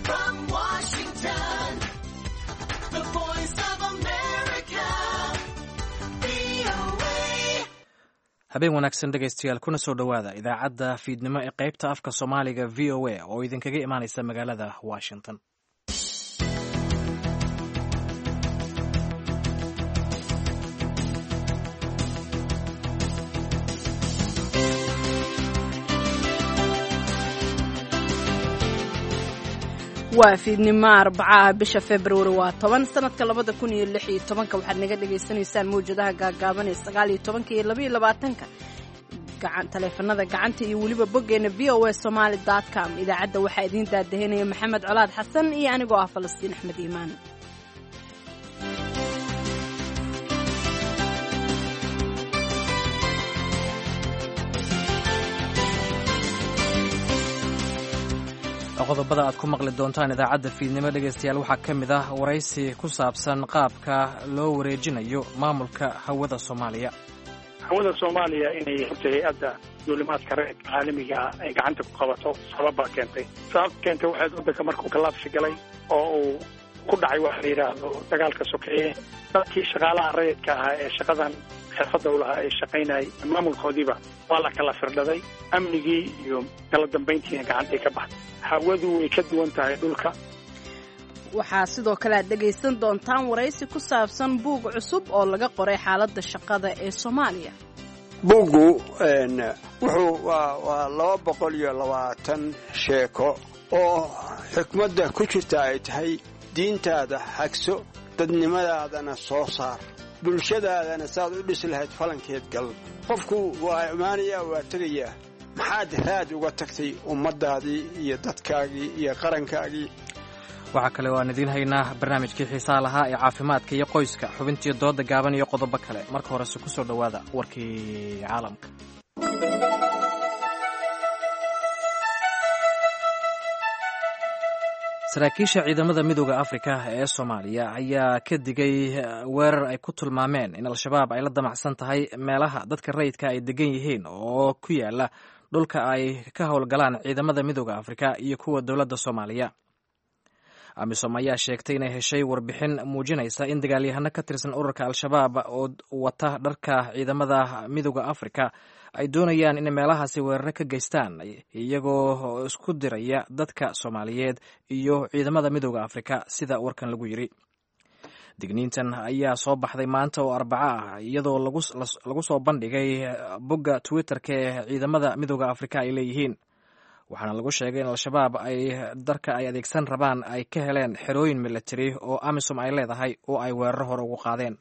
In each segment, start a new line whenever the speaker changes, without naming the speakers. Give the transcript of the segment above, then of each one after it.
from Washington, the voice of America, VOA.
habeen wanaagsan dhegaystayaal kuna soo dhowaada idaacadda fiidnimo ee qaybta afka soomaaliga v o a oo idinkaga imaanaysa magaalada washington
waa fiidnimo arbacaha bisha februari waa toban sanadka labada kun iyo lix iyo tobanka waxaad naga dhagaysanaysaan mawjadaha gaagaaban ee sagaal iyo tobanka iyo labaiyo labaatanka gacan taleefanada gacanta iyo weliba boggeena v o a somaali dot com idaacadda waxaa idiin daadahinaya maxamed colaad xasan iyo anigoo ah falastiin axmed iimaan
qodobada aad ku maqli doontaan idaacadda fiidnimo dhegaystayaal waxaa ka mid ah waraysi ku saabsan qaabka loo wareejinayo maamulka hawada soomaaliya
hawada soomaaliya inay horta hay-adda duulimaadka reerka caalamiga ah ay gacanta ku qabato sababbaa keentay sababta keentay waxayd waddanka markuu kalaabsi galay oo uu ku dhacay waxa la yidhaahdo dagaalka sokeeye dadkii shaqaalaha rayidka ahaa ee shaqadan xirfadda u lahaa ee shaqaynayay maamulkoodiiba waa la kala firdhaday amnigii iyo kala dambayntiina gacantay ka baxday hawadu way ka duwan tahay dhulka
waxaa sidoo kale aad dhegaysan doontaan waraysi ku saabsan buug cusub oo laga qoray xaaladda shaqada ee soomaaliya
buuggu wuxuu waa laba boqol iyo labaatan sheeko oo xikmadda ku jirta ay tahay diintaada xagso dadnimadaadana soo saar bulshadaadana saaad u dhisi lahayd falankeed gal qofku waa imaanayaa waa tegayaa maxaad raad uga tagtay ummaddaadii iyo dadkaagii iyo qarankaagii
waxaa kale oo aan idiin haynaa barnaamijkii xiisaha lahaa ee caafimaadka iyo qoyska xubintii dooda gaaban iyo qodobo kale marka horese ku soo dhowaada warkii caalamka saraakiisha ciidamada midooda afrika ee soomaaliya ayaa ka digay weerar ay ku tilmaameen in al-shabaab ay la damacsan tahay meelaha dadka rayidka ay degan yihiin oo ku yaala dhulka ay ka howlgalaan ciidamada midooda afrika iyo kuwa dowladda soomaaliya amisom ayaa sheegtay inay heshay warbixin muujinaysa in dagaalyahano ka tirsan ururka al-shabaab oo wata dharka ciidamada midooda afrika ay doonayaan inay meelahaasi weeraro ka geystaan iyagoo isku diraya dadka soomaaliyeed iyo ciidamada midooda afrika sida warkan lagu yiri digniintan ayaa soo baxday maanta oo arbaco ah iyadoo lagu soo bandhigay bogga twitterka ee ciidamada midooda afrika ay leeyihiin waxaana lagu sheegay in al-shabaab ay darka ay adeegsan rabaan ay ka heleen xerooyin military oo amisom ay leedahay oo ay weeraro hore ugu qaadeen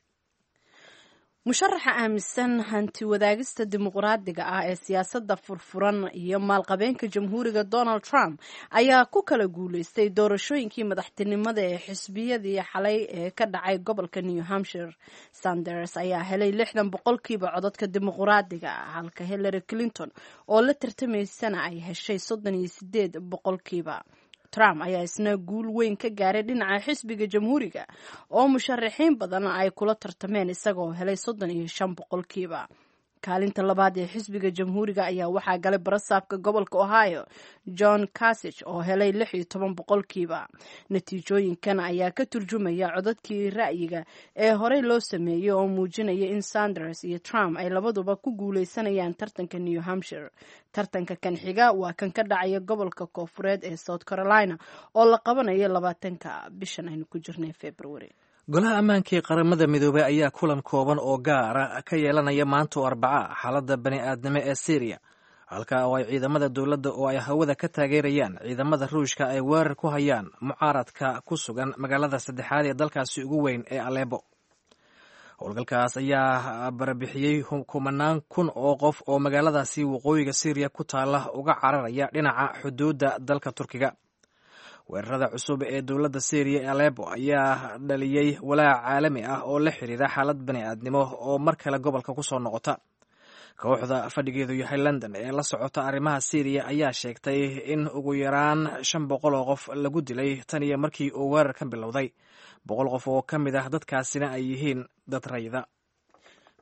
musharaxa aaminsan hanti wadaagista dimuqraadiga ah ee siyaasadda furfuran iyo maalqabeenka jamhuuriga donald trump ayaa ku kala guuleystay doorashooyinkii madaxtinimada ee xisbiyadii xalay ee ka dhacay gobolka new hampshire sanders ayaa helay lixdan boqolkiiba codadka dimuqraadiga ah halka hillary clinton oo la tartamaysana ay heshay soddon iyo sideed boqolkiiba trump ayaa isna guul weyn ka gaaray dhinaca xisbiga jamhuuriga oo musharaxiin badan ay kula tartameen isagoo helay soddon iyo shan boqolkiiba kaalinta labaad ee xisbiga jamhuuriga ayaa waxaa galay barasaabka gobolka ohio john casig oo helay lix iyo toban boqolkiiba natiijooyinkan ayaa ka turjumaya codadkii ra'yiga ee horey loo sameeyey oo muujinaya in sanders iyo trump ay labaduba ku guuleysanayaan tartanka new hampshire tartanka kan xiga waa kan ka dhacaya gobolka koofureed ee south carolina oo la qabanayo labaatanka bishan aynu ku jirnay february
golaha ammaankii qaramada midoobey ayaa kulan kooban oo gaara ka yeelanaya maanta oo arbaca xaaladda bani aadnimo ee syriya halka oo ay ciidamada dowladda oo ay hawada ka taageerayaan ciidamada ruushka ay weerar ku hayaan mucaaradka ku sugan magaalada saddexaad ee dalkaasi ugu weyn ee aleebo howlgalkaas ayaa barbixiyey kumanaan kun oo qof oo magaaladaasi waqooyiga syriya ku taala uga cararaya dhinaca xuduudda dalka turkiga weerarada cusub ee dowladda syriya ee alepo ayaa dhaliyey walaac caalami ah oo la xiriira xaalad bani aadnimo oo mar kale gobolka ku soo noqota kooxda fadhigeedu yahay london ee la socota arrimaha syriya ayaa sheegtay in ugu yaraan shan boqol oo qof lagu dilay tan iyo markii uu weerar ka bilowday boqol qof oo ka mid ah dadkaasina ay yihiin dad rayda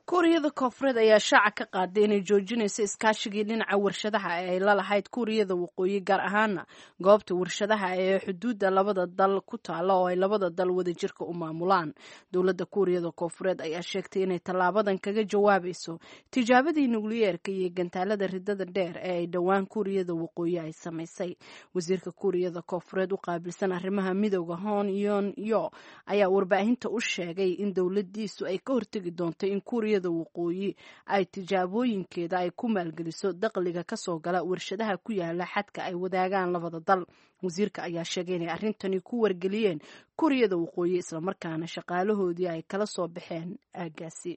kuuriyada koonfureed ayaa shaaca ka qaaday inay joojinayso iskaashigii dhinaca warshadaha ee ay la lahayd kuuriyada waqooyi gaar ahaana goobta warshadaha ee xuduudda labada dal ku taala oo ay labada dal wadajirka u maamulaan dowladda kuuriyada koonfureed ayaa sheegtay inay tallaabadan kaga jawaabayso tijaabadii nukliyeerka iyo gantaalada ridada dheer ee ay dhowaan kuuriyada waqooyi ay samaysay wasiirka kuuriyada koonfureed u qaabilsan arrimaha midooda hon yon yo ayaa warbaahinta u sheegay in dowladiisu ay ka hortegi doonto in kuuriyada waqooyi ay tijaabooyinkeeda ay ku maalgeliso dakhliga kasoo gala warshadaha ku yaala xadka ay wadaagaan labada dal wasiirka ayaa sheegay inay arrintani ku wargeliyeen kuuriyada waqooyi islamarkaana shaqaalahoodii ay kala soo baxeen aagaasi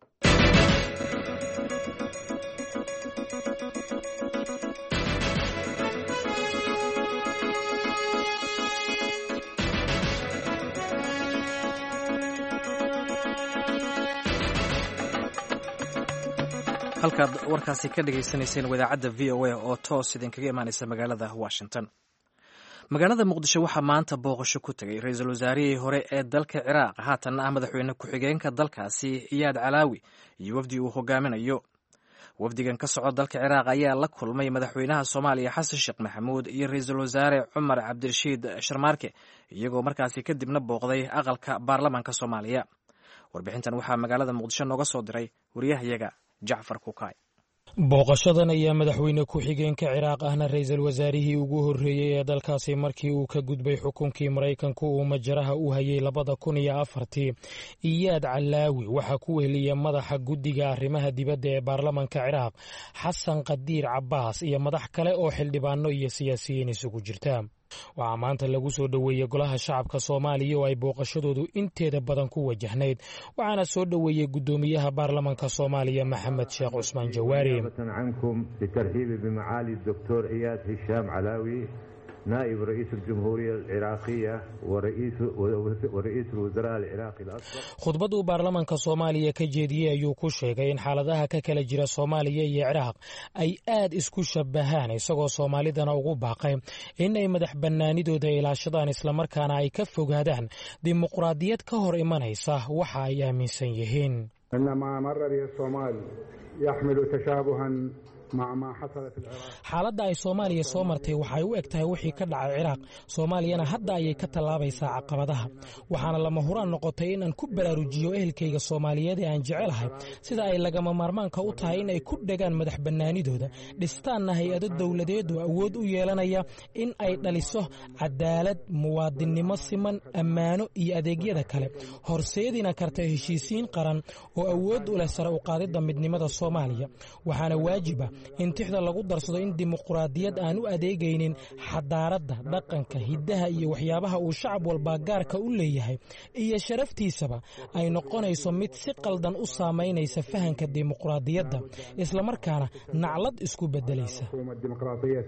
halkaad warkaasi ka dhagaysanayseen wadaacadda v o a oo toos idinkaga imaanaysa magaalada washington magaalada muqdisho waxaa maanta booqasho ku tegay ra-iisul wasaarihii hore ee dalka ciraaq haatanna ah madaxweyne ku-xigeenka dalkaasi iyaad calaawi iyo wafdi uu hogaaminayo wafdigan ka soco dalka ciraaq ayaa la kulmay madaxweynaha soomaaliya xasan sheekh maxamuud iyo ra-iisul wasaare cumar cabdirashiid sharmaarke iyagoo markaasi kadibna booqday aqalka baarlamaanka soomaaliya warbixintan waxaa magaalada muqdisho nooga soo diray wariyahayaga jacfar kukaay
booqashadan ayaa madaxweyne ku-xigeenka ciraaq ahna ra-iisul wasaarihii ugu horreeyey ee dalkaasi markii uu ka gudbay xukunkii maraykanku uu majaraha u hayay labada kun iyo afartii iyaad calaawi waxaa ku weheliya madaxa guddiga arrimaha dibadda ee baarlamanka ciraaq xasan qadiir cabbaas iyo madax kale oo xildhibaano iyo siyaasiyiin isugu jirta waxaa maanta lagu soo dhoweeyey golaha shacabka soomaaliya oo ay booqashadoodu inteeda badan ku wajahnayd waxaana soo dhoweeyey guddoomiyaha baarlamanka soomaaliya maxamed sheekh cusmaan jawaari
عنكم لترحيبي بمعالي الدكتور إياد هشام علاوي نائب رئيس الجمهورية العراقية ورئيس ورئيس الوزراء العراقي الأسبق
khudbad uu baarlamanka soomaaliya ka jeediyey ayuu ku sheegay in xaaladaha ka kala jira soomaaliya iyo ciraaq ay aad isku shabahaan isagoo soomaalidana ugu baaqay in ay madax bannaanidooda ilaashadaan islamarkaana ay ka fogaadaan dimuqraadiyad ka hor imanaysa waxa ay aaminsan yihiin
أن ما مر به الصومال يحمل تشابها مع ما حصل في العراق
xaaladda ay soomaaliya soo martay waxay u eg tahay wixii ka dhacay ciraaq soomaaliyana hadda ayay ka tallaabaysaa caqabadaha waxaana lama huraan noqotay in aan ku baraarujiyo ehelkayga soomaaliyeed ee aan jecelahay sida ay lagama maarmaanka u tahay in ay ku dhegaan madax bannaanidooda dhistaanna hay-ado dowladeed oo awood u yeelanaya in ay dhaliso cadaalad muwaadinnimo siman ammaano iyo adeegyada kale horseedina karta heshiisiin qaran oo awood u leh sare u qaadidda midnimada soomaaliya waxaana waajiba in tixda lagu darsado in dimuqraadiyad aan u adeegaynin xadaaradda dhaqanka hiddaha iyo waxyaabaha uu shacab walbaa gaarka u leeyahay iyo sharaftiisaba ay noqonayso mid si qaldan u saamaynaysa fahanka dimuqraadiyadda islamarkaana naclad isku beddelaysa
الحكومة الديمقراطية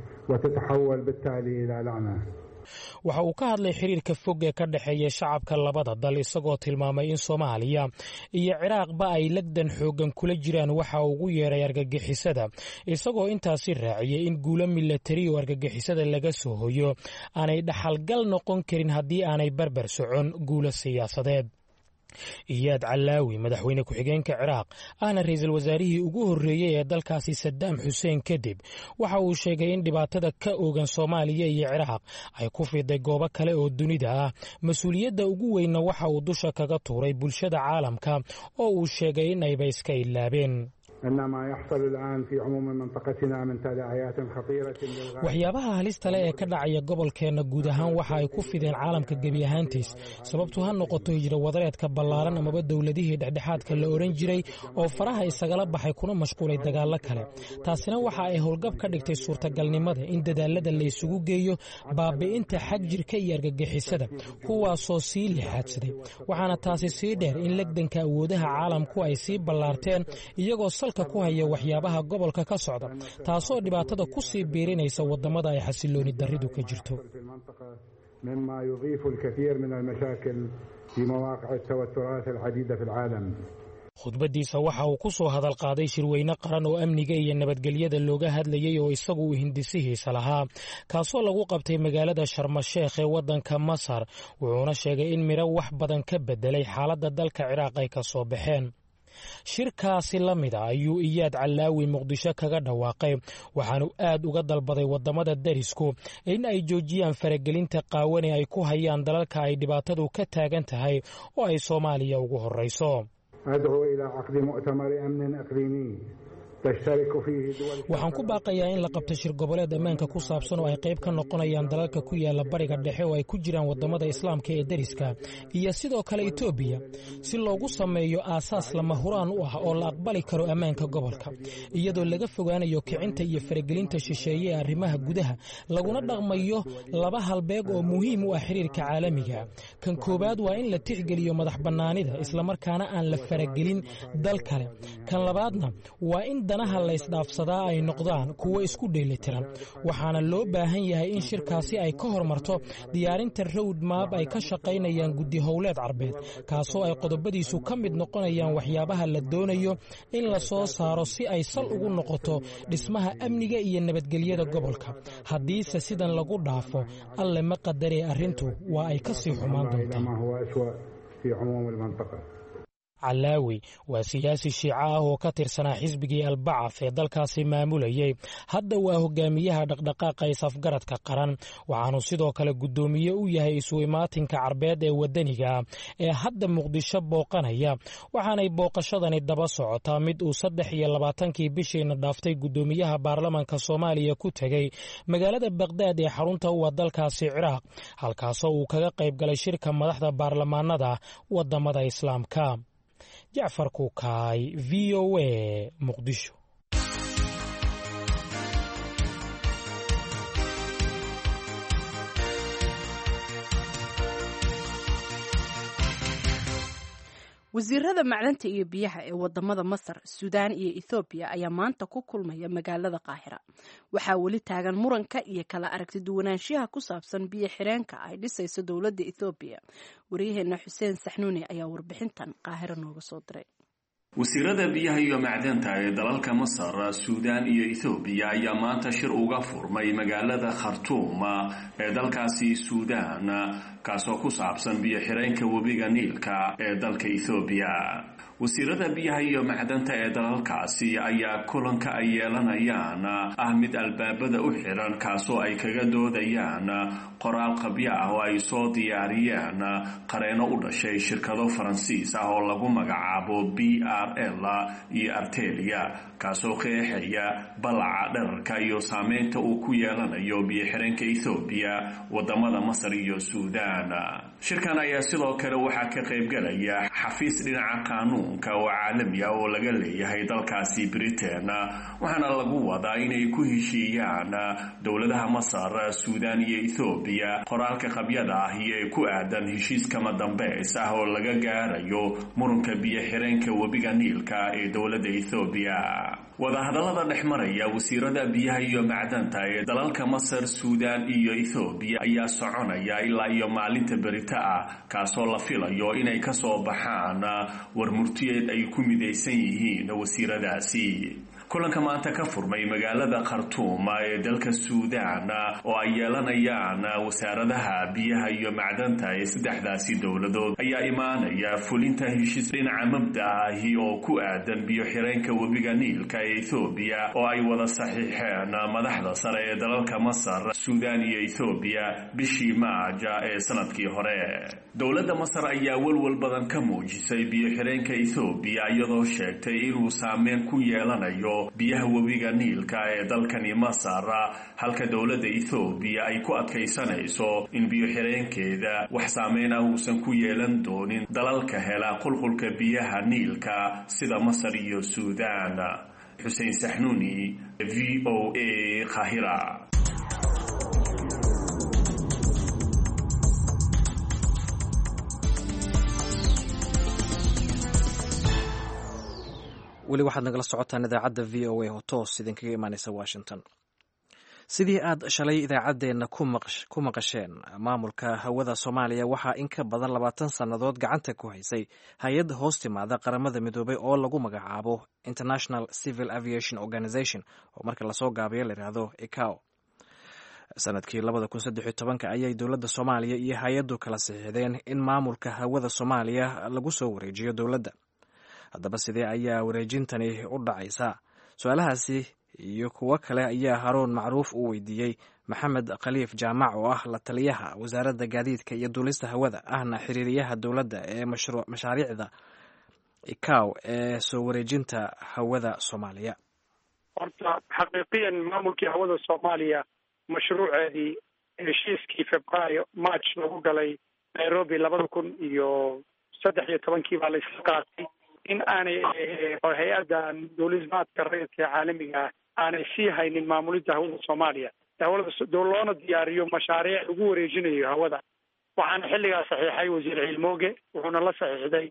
وتتحول بالتالي إلى لعنة
waxa uu ka hadlay xiriirka fog ee ka dhexeeya shacabka labada dal isagoo tilmaamay in soomaaliya iyo ciraaqba ay legdan xooggan kula jiraan waxa uu ugu yeeray argagixisada isagoo intaasi raaciyey in guulo milatari oo argagixisada laga soo hoyo aanay dhaxalgal noqon karin haddii aanay barbar socon guulo siyaasadeed iyaad calaawi madaxweyne ku-xigeenka ciraaq ahna ra-iisul wasaarihii ugu horreeyey ee dalkaasi sadaam xuseen kadib waxa uu sheegay in dhibaatada ka oogan soomaaliya iyo ciraaq ay ku fiday goobo kale oo dunida ah mas-uuliyadda ugu weynna waxa uu dusha kaga tuuray bulshada caalamka oo uu sheegay in ayba iska ilaabeen
أن ما يحصل الآن في عموم منطقتنا من تداعيات خطيرة للغاية
waxyaabaha halista leh ee ka dhacaya gobolkeenna guud ahaan waxa ay ku fideen caalamka gebi ahaantiis sababtu ha noqoto hijro wadareedka ballaaran amaba dowladihii dhexdhexaadka la ohan jiray oo faraha isagala baxay kuna mashquulay dagaallo kale taasina waxa ay howlgab ka dhigtay suurtagalnimada in dadaalada la isugu geeyo baabi'inta xag jirka iyo argagixisada kuwaasoo sii lixaadsaday waxaana taasi sii dheer in legdanka awoodaha caalamku ay sii ballaarteen iyagoo salka ku haya waxyaabaha gobolka ka socda taasoo dhibaatada ku sii biirinaysa wadamada ay xasilooni darridu ka jirto
في المنطقة مما يضيف الكثير من المشاكل في مواقع التوترات العديدة في العالم
khudbaddiisa waxa uu ku soo hadal qaaday shirweyne qaran oo amniga iyo nabadgelyada looga hadlayay oo isagu uu hindisihiisa lahaa kaasoo lagu qabtay magaalada sharmasheekh ee waddanka masar wuxuuna sheegay in midho wax badan ka beddelay xaaladda dalka ciraaq ay ka soo baxeen shirkaasi la mid a ayuu iyaad calaawi muqdisho kaga dhawaaqay waxaanu aad uga dalbaday wadamada darisku in ay joojiyaan faragelinta qaawan ee ay ku hayaan dalalka ay dhibaatadu ka taagan tahay oo ay soomaaliya ugu horeyso
أدعو إلى عقد مؤتمر أمن إقليمي تشترك فيه دول
waxaan ku baaqayaa in la qabto shir goboleed ammaanka ku saabsan oo ay qayb ka noqonayaan dalalka ku yaala bariga dhexe oo ay ku jiraan wadamada islaamka ee deriska iyo sidoo kale etoobiya si loogu sameeyo aasaas lama huraan u ah oo la aqbali karo ammaanka gobolka iyadoo laga fogaanayo kicinta iyo faragelinta shisheeye ee arrimaha gudaha laguna dhaqmayo laba halbeeg oo muhiim u ah xiriirka caalamiga kan koowaad waa in la tixgeliyo madax bannaanida islamarkaana aan la faragelin dal kale kan labaadna waa in danaha laysdhaafsadaa ay noqdaan kuwo isku dheelitiran waxaana loo baahan yahay in shirkaasi ay ka hormarto diyaarinta rowd maab ay ka shaqaynayaan guddi howleed carbeed kaasoo ay qodobadiisu ka mid noqonayaan waxyaabaha la doonayo in la soo saaro si ay sal ugu noqoto dhismaha amniga iyo nabadgelyada gobolka haddiise sidan lagu dhaafo alle ma qadaree arrintu waa ay ka sii xumaan
إلى
doontaa
ما هو أسوأ في عموم المنطقة
calaawi waa siyaasi shiico ah oo ka tirsanaa xisbigii albacaf ee dalkaasi maamulayay hadda waa hogaamiyaha dhaqdhaqaaqa isafgaradka qaran waxaanu sidoo kale guddoomiye u yahay isu imaatinka carbeed ee wadaniga ee hadda muqdisho booqanaya waxaanay booqashadani daba socotaa mid uu saddex iyo labaatankii bishiina dhaaftay guddoomiyaha baarlamanka soomaaliya ku tegey magaalada bakdaad ee xarunta u ah dalkaasi ciraaq halkaasoo uu kaga qayb galay shirka madaxda baarlamaanada wadamada islaamka jacfar kuukaay v o a muqdisho
wasiirada macdanta iyo biyaha ee wadamada masar suudaan iyo ethoobiya ayaa maanta ku kulmaya magaalada qaahira waxaa weli taagan muranka iyo kala aragti duwanaanshiyaha ku saabsan biyo xireenka ay dhisayso dowladda ethoobiya waryaheena xuseen saxnuuni ayaa warbixintan qaahiro nooga soo diray
wasiirada biyaha iyo macdanta ee dalalka masar suudaan iyo ethoobiya ayaa maanta shir uga furmay magaalada khartuum ee dalkaasi suudaan kaasoo ku saabsan biyo xireenka webiga niilka ee dalka ethoobiya wasiirada biyaha iyo macdanta ee dalalkaasi ayaa kulanka ay yeelanayaan ah mid albaabada u xiran kaasoo ay kaga doodayaan qoraal qabyo ah oo ay soo diyaariyeen qareeno u dhashay shirkado faransiis ah oo lagu magacaabo b r l iyo artelia kaasoo qeexaya balaca dherarka iyo saameynta uu ku yeelanayo biyo-xireenka ethoobiya wadamada masar iyo suudaan shirkan ayaa sidoo kale waxaa ka qaybgalaya xafiis dhinaca qaanuunka oo caalami ah oo laga leeyahay dalkaasi britain waxaana lagu wadaa inay ku heshiiyaan dowladaha masar suudaan iyo ethoobiya qoraalka qabyada ah iyo ee ku aadan heshiiskama dambeys ah oo laga gaarayo muranka biyo-xireenka webiga niilka ee dowladda ethoobiya wadahadallada dhex maraya wasiirada biyaha iyo macdanta ee dalalka masar suudaan iyo ethoobiya ayaa soconaya ilaa iyo maalinta berita ah kaasoo la filayo inay ka soo baxaan war murtiyeed ay ku midaysan yihiin wasiiradaasi kulanka maanta ka furmay magaalada khartuum ee dalka suudaan oo ay yeelanayaan wasaaradaha biyaha iyo macdanta ee saddexdaasi dowladood ayaa imaanaya fulinta heshiis dhinaca mabda ahi oo ku aadan biyo-xireenka webiga niilka ee ethoobiya oo ay wada saxiixeen madaxda sare ee dalalka masar suudaan iyo ethoobiya bishii maaja ee sanadkii hore dowladda masar ayaa welwel badan ka muujisay biyo-xireenka ethoobiya iyadoo sheegtay inuu saameyn ku yeelanayo biyaha webiga niilka ee dalkani masar halka dowladda ethoobiya ay ku adkaysanayso in biyo-xireenkeeda wax saameyn ah uusan ku yeelan doonin dalalka hela qulqulka biyaha niilka sida masar iyo suudaan xuseen saxnuuni v o a kahira
weli waxaad nagala socotaan idaacadda v o a oo toos idinkaga imaaneysa washington sidii aad shalay idaacaddeenna ku maqasheen maamulka hawada soomaaliya waxaa in ka badan labaatan sannadood gacanta ku haysay hay-ad hoos timaada qaramada midoobay oo lagu magacaabo international civil aviation organization oo marka lasoo gaabiyo layidhaahdo icao sanadkii labada kun saddex iyo tobanka ayay dowladda soomaaliya iyo hay-addu kala saxiixdeen in maamulka hawada soomaaliya lagu soo wareejiyo dowladda haddaba sidee ayaa wareejintani u dhacaysaa su-aalahaasi iyo kuwo kale ayaa haruun macruuf uu weydiiyey maxamed khaliif jaamac oo ah la taliyaha wasaaradda gaadiidka iyo duulista hawada ahna xiriiriyaha dowladda ee mashaariicda ikaw ee soo wareejinta hawada soomaaliya
horta xaqiiqiyan maamulkii hawada soomaaliya mashruuceedii heshiiskii februaayo march lagu galay nairobi labada kun iyo saddex iyo tobankii baa laisla qaatay in aanay hay-addan duulismaadka rayidka ee caalamiga ah aanay sii haynin maamulidda hawada soomaaliya hawlada loona diyaariyo mashaariic lagu wareejinayo hawada waxaana xilligaa saxiixay wasiir ciilmooge wuxuuna la saxiixday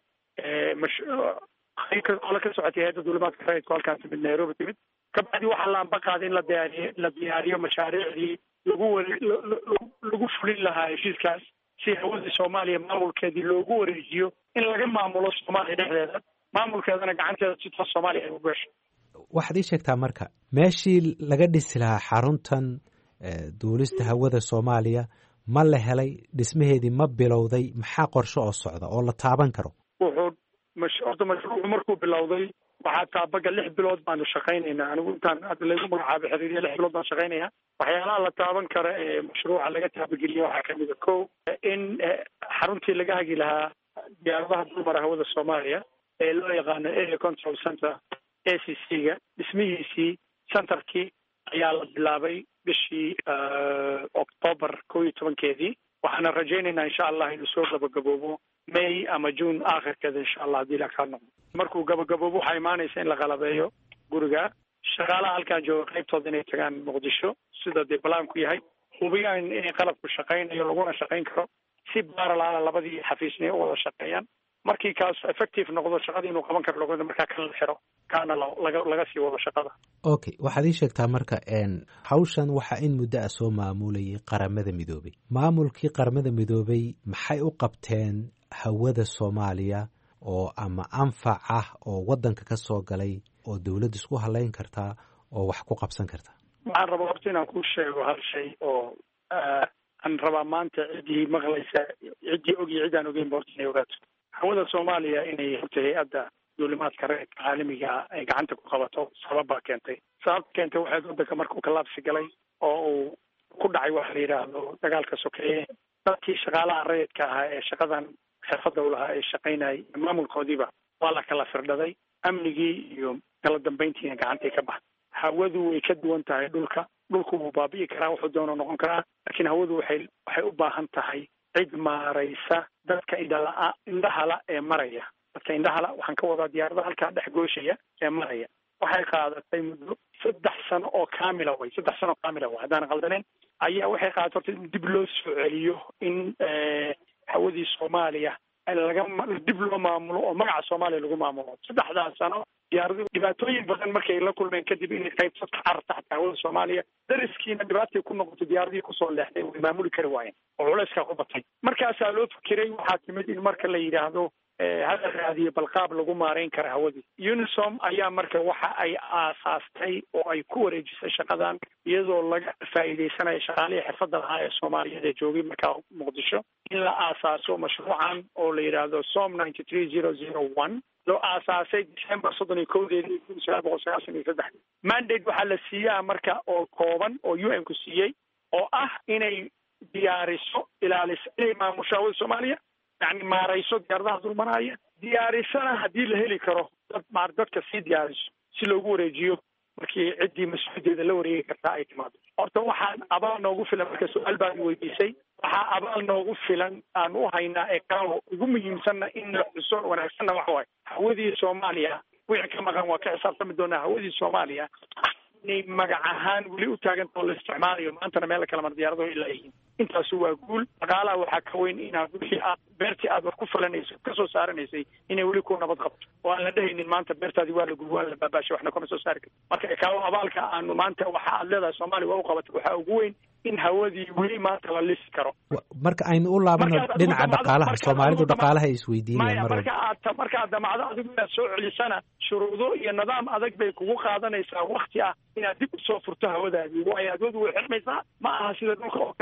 ole ka socotay hay-adda duulimaadka rayidka halkaan timid nairobi timid kabacdi waxaa la amba qaaday in la diyaariyo la diyaariyo mashaariicdii lagu ware lagu fulin lahaa heshiiskaas si hawadii soomaaliya maamulkeedii loogu wareejiyo in laga maamulo soomaaliya dhexdeeda maamulkeedana gacanteeda si toos soomaaliya ay u gasho
waxaad ii sheegtaa marka meeshii laga dhisi lahaa xaruntan duulista hawada soomaaliya ma la helay dhismaheedii ma bilowday maxaa qorshe oo socda oo la taaban karo
wuxuu horta mashruucu markuu bilowday waxaa taabaga lix bilood baanu shaqaynaynaa anigu intaan hadda laygu magacaabo xiriiriya lix bilood baan shaqaynaya waxyaalaha la taaban kara ee mashruuca laga taabageliya waxaa kamid a ko in xaruntii laga hagi lahaa diyaaradaha dulmara hawada soomaaliya ee loo yaqaano area control center a c c ga dhismihiisii centerkii ayaa la bilaabay bishii octoobar kow iyo tobankeedii waxaana rajaynaynaa insha allah inuu soo gabagaboobo may ama june aakhirkeeda insha allah haddii la kaa noqdo markuu gabagaboobo waxaa imaanaysa in la qalabeeyo guriga shaqaalaha halkaan jooga qaybtooda inay tagaan muqdisho sida dee balaanku yahay hubiyaan inay qalabku shaqaynayo laguna shaqayn karo si baaralaala labadii xafiisnay u wada shaqeeyaan markii kaas effective noqdo shaqadii inuu qaban karo lagooda markaa kan la xiro kaana laga laga sii wado shaqada
okay waxaad ii sheegtaa marka hawshan waxaa in muddo ah soo maamulayay qaramada midoobay maamulkii qaramada midoobay maxay u qabteen hawada soomaaliya oo ama anfac ah oo waddanka ka soo galay oo dowladda isku halayn kartaa oo wax ku qabsan kartaa
waxaan rabaa horta inaan kuu sheego hal shay oo aan rabaa maanta ciddii maqlaysa ciddii og iyo ciddaan ogeyn ba horta inay ogaato hawada soomaaliya inay horta hay-adda duulimaadka reerka caalamiga ay gacanta ku qabato sabab baa keentay sababta keentay waxayd waddanka markuu kalaabsi galay oo uu ku dhacay waxa la yidhaahdo dagaalka sokeeye dadkii shaqaalaha rayidka ahaa ee shaqadan xirfadda u lahaa ee shaqaynayay maamulkoodiiba waa la kala firdhaday amnigii iyo kala dambayntiina gacantay ka baxday hawadu way ka duwan tahay dhulka dhulku wuu baabi'i karaa wuxuu doono noqon karaa laakiin hawadu waxay waxay u baahan tahay cid maaraysa dadka indhala indhahala ee maraya dadka indhahala waxaan ka wadaa diyaaradaha halkaa dhex gooshaya ee maraya waxay qaadatay muddo saddex sano oo kaamila way saddex sano oo kaamila way haddaan qaldaneyn ayaa waxay qaadatay horta in dib loo soo celiyo in hawadii soomaaliya laga dib loo maamulo oo magaca soomaaliya lagu maamulo saddexdaas sano diyaaradu dhibaatooyin badan markay la kulmeen kadib inay qaybsad ka cararta xataa hawada soomaaliya dariskiina dhibaatay ku noqotay diyaaradihii kusoo leexday way maamuli kari waayeen oo culeyskaa ku batay markaasaa loo fikiray waxaa timid in marka la yidhaahdo hala raadiyo balqaab lagu maarayn kara hawadii unisom ayaa marka waxa ay aasaastay oo ay ku wareejisay shaqadan iyadoo laga faa'iidaysanayo shaqaalihii xirfadda lahaa ee soomaaliyeed ee joogay markaa muqdisho in la aasaaso mashruucan oo la yidhaahdo som ninety three zero zero one loo aasaasay december soddon iyo kowdeedii kun sagaal boqol sagaashan iyo saddex mandate waxaa la siiyaa marka oo kooban oo u n ku siiyey oo ah inay diyaariso ilaaliso inay maamusho hawada soomaaliya yani maarayso diyaaradaha dulmanaaya diyaarisana haddii la heli karo dad maar dadka sii diyaariso si loogu wareejiyo markii ciddii mas-uuliyaddeeda la wareegi kartaa ay timaado horta waxaan abaal noogu filan marka su-aal baad weydiisay waxaa abaal noogu filan aan u haynaa ee kalo ugu muhiimsanna in la xuso wanaagsanna waxa waaye hawadii soomaaliya wixii ka maqan waa ka xisaabtami doonaa hawadii soomaaliya inay magac ahaan weli u taagantao la isticmaalayo maantana meel kala mar diyaaradaho ilaa yihiin intaasu waa guul dhaqaalaha waxaa ka weyn inaad wixii aad beertii aad wax ku falanayso kasoo saaranaysay inay weli ku nabad qabto oo aan la dhehaynin maanta beertaadii waa la gubi waa la baabaashay waxna kama soo saari karto marka kaawo abaalka aanu maanta waxa aad leedahay soomaaliya waa u qabatay waxaa ugu weyn in hawadii weli maanta la lisi karo
marka aynu u laabano dhinaca dhaqaalaha soomaalidu dhaqaalaha ay isweydiinayaan mar
marka aad marka aad damacdo adigu inaad soo celisana shuruudo iyo nidaam adag bay kugu qaadanaysaa wakti ah inaad dib usoo furto hawadaadii waayo hawadu way xirmaysaa ma aha sida dhulka oo kaleeto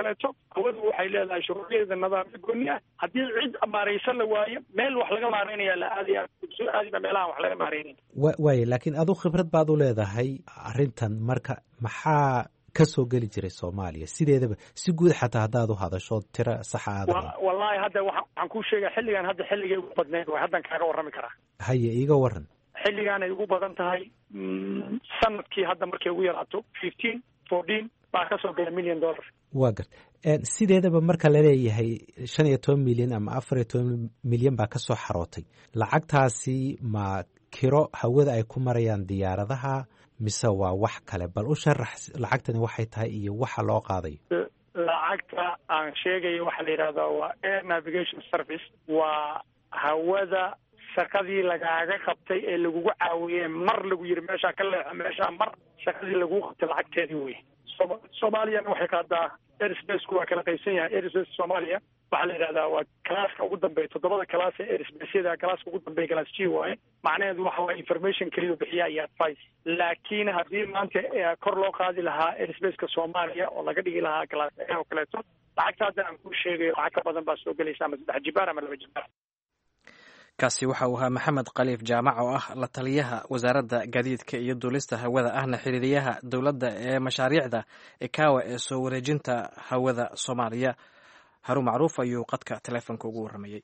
hawadu waxay leedahay shuruucdeeda nidaamyo gooni ah haddii cid maaraysan la waayo meel wax laga maaraynaya la aadaya soo aadiba meelahan wax laga maaraynayn
wa waaya laakiin adu khibrad baad u leedahay arrintan marka maxaa ka soo geli jiray soomaaliya sideedaba si guud xataa haddaad u hadasho tiro saxa aada
wa wallaahi hadda waxa waxaan kuu sheegaya xilligan hadda xilligay ugu badnayd way haddan kaaga warrami karaa
haye iiga waran
xilligaan ay ugu badan tahay mm, sanadkii hadda markay ugu yaraato fifteen fourteen baa ka soo gala million dollar
waa gart sideedaba marka laleeyahay shan iyo toban milyan ama afar iyo toban milyan baa kasoo xarootay lacagtaasi ma kiro hawada ay ku marayaan diyaaradaha mise waa wax kale bal u sharax lacagtani waxay tahay iyo waxa loo qaadayo
lacagta aan sheegayo waxaa la yidhahdaa waa air navigation service waa hawada shaqadii lagaaga qabtay ee lagugu caawiyey mar lagu yiri meeshaa ka leexa meeshaa mar shaqadii lagugu qabtay lacagteedii wey Sooma- soomaaliyana waxay qaadaa airspaceku waa kala qaysan yahay airspace soomaaliya waxaa la yidhahdaa waa kalaaska ugu dambeeya toddobada kalaas ee airspacyada kalaaska ugu dambeeya class g waaye macnaheedu waxa waa information keliya bixiya iyo advice laakiin haddii maanta eh, kor loo qaadi lahaa airspace-ka soomaaliya oo laga dhigi lahaa class a oo kaleeto lacagta hadda aan kuu sheegayo lacag ka badan baa soo gelaysa ama saddex jibaar ama laba jibaar
kaasi waxa uu ahaa maxamed khaliif jaamac oo ah la taliyaha wasaaradda gaadiidka iyo duulista hawada ahna xiriiriyaha dowladda ee mashaariicda ekawa ee soo wareejinta hawada soomaaliya harun macruuf ayuu qadka teleefonka ugu warramayey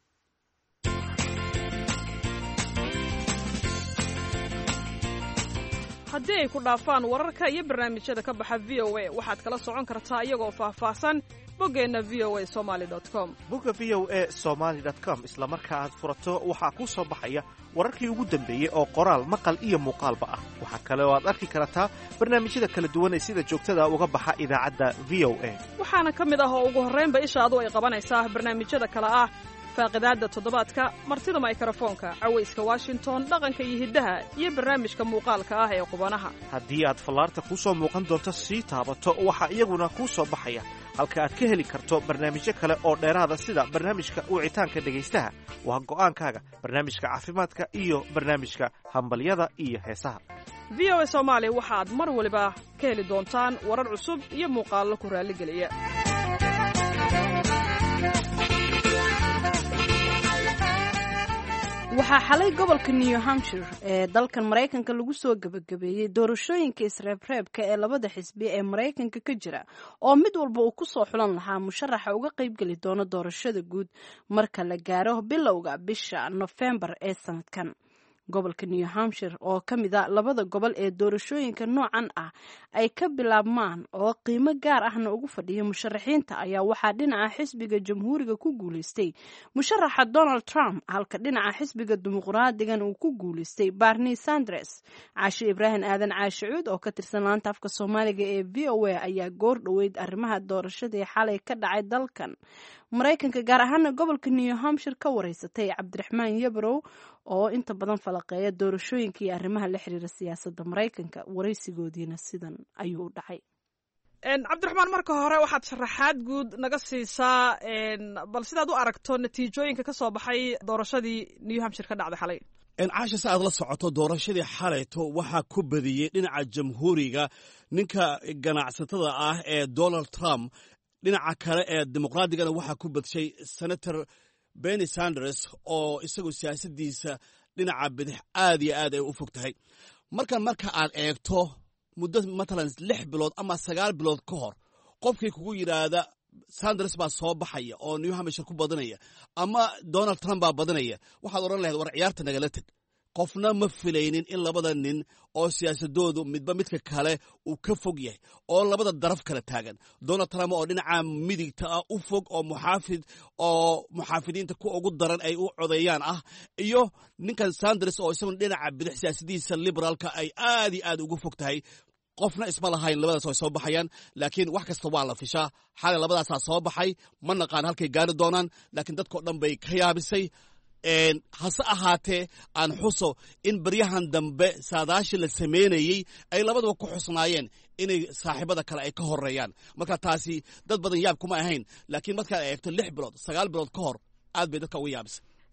haddii ay ku dhaafaan wararka iyo barnaamijyada ka baxa v o a waxaad kala socon kartaa iyagoo faahfaahsan boggeenna v o a somali com
bogga v o e somaali com isla marka aad furato waxaa kuu soo baxaya wararkii ugu dambeeyey oo qoraal maqal iyo muuqaalba ah waxaa kale oo aad arki kartaa barnaamijyada kala duwan ee sida joogtada uga baxa idaacadda v o a
waxaana ka mid ah oo ugu horraynba ishaadu ay qabanaysaa barnaamijyada kale ah faaqidaadda toddobaadka martida maykrofoonka cawayska washington dhaqanka iyo hiddaha iyo barnaamijka muuqaalka ah ee qubanaha
haddii aad fallaarta kuu soo muuqan doonto sii taabato waxaa iyaguna kuu soo baxaya halka aad ka heli karto barnaamijyo kale oo dheeraada sida barnaamijka wicitaanka dhegaystaha waa go'aankaaga barnaamijka caafimaadka iyo barnaamijka hambalyada iyo heesaha
v o a soomaali waxaad mar waliba ka heli doontaan warar cusub iyo muuqaallo ku raalligeliya
waxaa xalay gobolka new hampshire ee dalkan maraykanka lagu soo gebagabeeyey doorashooyinka isreebreebka ee labada xisbi ee maraykanka ka jira oo mid walba uu ku soo xulan lahaa musharaxa uga qaybgeli doono doorashada guud marka la gaaro bilowga bisha nofembar ee sanadkan gobolka new hampshire oo ka mid a labada gobol ee doorashooyinka noocan ah ay ka bilaabmaan oo qiimo gaar ahna ugu fadhiya musharaxiinta ayaa waxaa dhinaca xisbiga jamhuuriga ku guuleystay musharaxa donald trump halka dhinaca xisbiga dimuqraadigan uu ku guuleystay barni sanders caashe ibraahim aadan caashicuud oo ka tirsan laanta afka soomaaliga ee v o a ayaa goor dhoweyd arrimaha doorashadii xalay ka dhacay dalkan maraykanka gaar ahaana gobolka new hampshire ka wareysatay cabdiraxmaan yabrow oo inta badan falaqeeya doorashooyinka iyo arrimaha la xiriira siyaasadda maraykanka waraysigoodiina sidan ayuu u dhacay
cabdiraxmaan marka hore waxaad sharaxaad guud naga siisaa bal sidaad u aragto natiijooyinka ka soo baxay doorashadii new hampshire ka dhacday xalay
caasha si aad la socoto doorashadii xalayto waxaa ku badiyey dhinaca jamhuuriga ninka ganacsatada ah ee donald trump dhinaca kale ee dimuqraadigana waxaa ku badshay senator benny sanders oo isagu siyaasaddiisa dhinaca bidix aad iyo aad ay u fog tahay markan marka aad eegto muddo matalan lix bilood ama sagaal bilood ka hor qofkii kugu yidhaahda sanders baa soo baxaya oo new hampshire ku badanaya ama donald trump baa badanaya waxaad odhan lahayd war ciyaarta nagala teg qofna ma filaynin in labada nin oo siyaasadoodu midba midka kale uu ka fog yahay oo labada daraf kala taagan donald trump oo dhinaca midigta ah u fog oo muxaafid oo muxaafidiinta ku ugu daran ay u codeeyaan ah iyo ninkan sanders oo isaguna dhinaca bidix siyaasadiisa liberaalka ay aad iyo aad ugu fog tahay qofna isma lahayn labadaas ay soo baxayaan laakiin wax kasta waa la fishaa xalay labadaasaa soo baxay ma naqaan halkay gaari doonaan laakiin dadkao dhan bay ka yaabisay hase ahaatee aan xuso in baryahan dambe saadaashii la samaynayey ay labaduba ku xusnaayeen inay saaxiibada kale ay ka horeeyaan marka taasi dad badan yaab kuma ahayn laakiin markaad eegto lix bilood sagaal bilood ka hor aad bay dadka uga yaabisay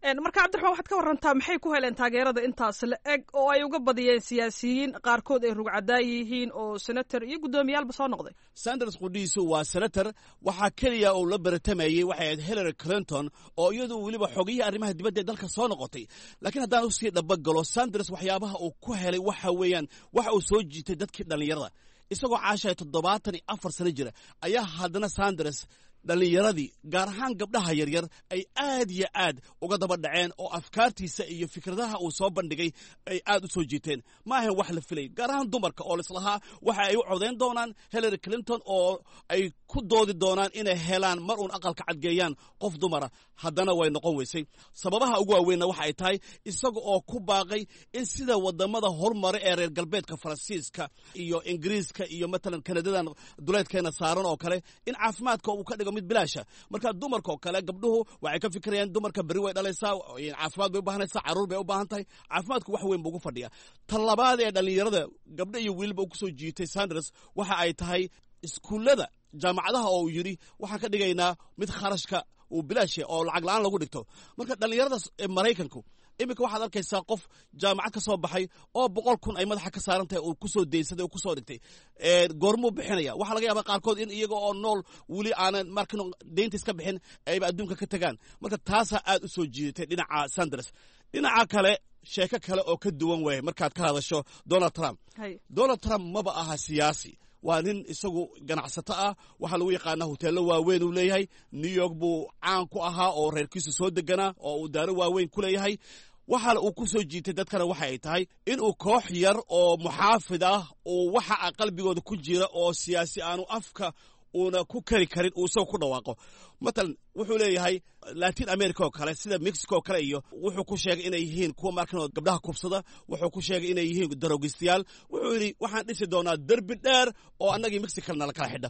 marka cabdiraxmaan waxaad ka warantaa maxay ku heleen taageerada intaas la eg oo ay uga badiyeen siyaasiyiin qaarkood ay rugcadaa yihiin oo senator iyo guddoomiyaalba soo noqday
sanders qudhiisu waa senator waxaa keliya uu la baratamayey waxay ahayd hillary clinton oo iyadu weliba xogiyihii arrimaha dibadda ee dalka soo noqotay laakiin haddaan usii dhabagalo sanders waxyaabaha uu ku helay waxa weeyaan waxa uu soo jiitay dadkii dhallinyarada isagoo caashaya toddobaatan iyo afar sano jira ayaa haddana sanders dhallinyaradii gaar ahaan gabdhaha yaryar ay aad yo aad uga daba dhaceen oo afkaartiisa iyo fikradaha uu soo bandhigay ay aad u soo jiiteen ma ahayn wax la filay gaar ahaan dumarka oo lislahaa waxa ay u codayn doonaan hillary clinton oo ay ku doodi doonaan inay helaan mar uun aqalka cadgeeyaan qof dumara haddana way noqon weysay sababaha ugu waaweynna waxa ay tahay isaga oo ku baaqay in sida wadamada horumare ee reer galbeedka faransiiska iyo ingiriiska iyo matalan kanadadan duleedkeena saaran oo kale in caafimaadka uu ka dhigo mid bilaasha marka dumarka oo kale gabdhuhu waxay ka fikirayaan dumarka berri way dhalaysaa caafimaad bay u baahanaysaa caruur bay u baahan tahay caafimaadku wax weyn buu ugu fadhiya ta labaad ee dhallinyarada gabdho iyo wiilba u kusoo jiitay sanders waxa ay tahay iskuullada jaamacadaha oo uu yidhi waxaan ka dhigaynaa mid kharashka uu bilaasha oo lacag la-aan lagu dhigto marka dhallinyarada maraykanku iminka waxaad arkaysaa qof jaamacad ka soo baxay oo boqol kun ay madaxa ka saaran tahay uu kusoo deysaday oo kusoo dhigtay goormuu bixinaya waxaa laga yaaba qaarkood in iyaga oo nool weli aanan markin deynta iska bixin ayba adduunka ka tagaan marka taasaa aad u soo jiidatay dhinaca sanders dhinaca kale sheeko kale oo ka duwan weeye markaad ka hadasho donald trump donald trump maba aha siyaasi waa nin isagu ganacsato ah waxaa lagu yaqaanaa hoteello waaweyn uu leeyahay new york buu caan ku ahaa oo reerkiisu soo deganaa oo uu daaro waaweyn ku leeyahay waxaana uu ku soo jiitay dadkana waxa ay tahay inuu koox yar oo muxaafid ah uu waxa a qalbigooda ku jira oo siyaasi aanu afka uuna ku kari karin uu isagoo ku dhawaaqo matalan wuxuu leeyahay latin america oo kale sida mexico oo kale iyo wuxuu ku sheegay inay yihiin kuwa markan gabdhaha kubsada wuxuu ku sheegay inay yihiin daroogistayaal wuxuu yidhi waxaan dhisi doonaa derbi dheer oo annagii mexicana la kala xidha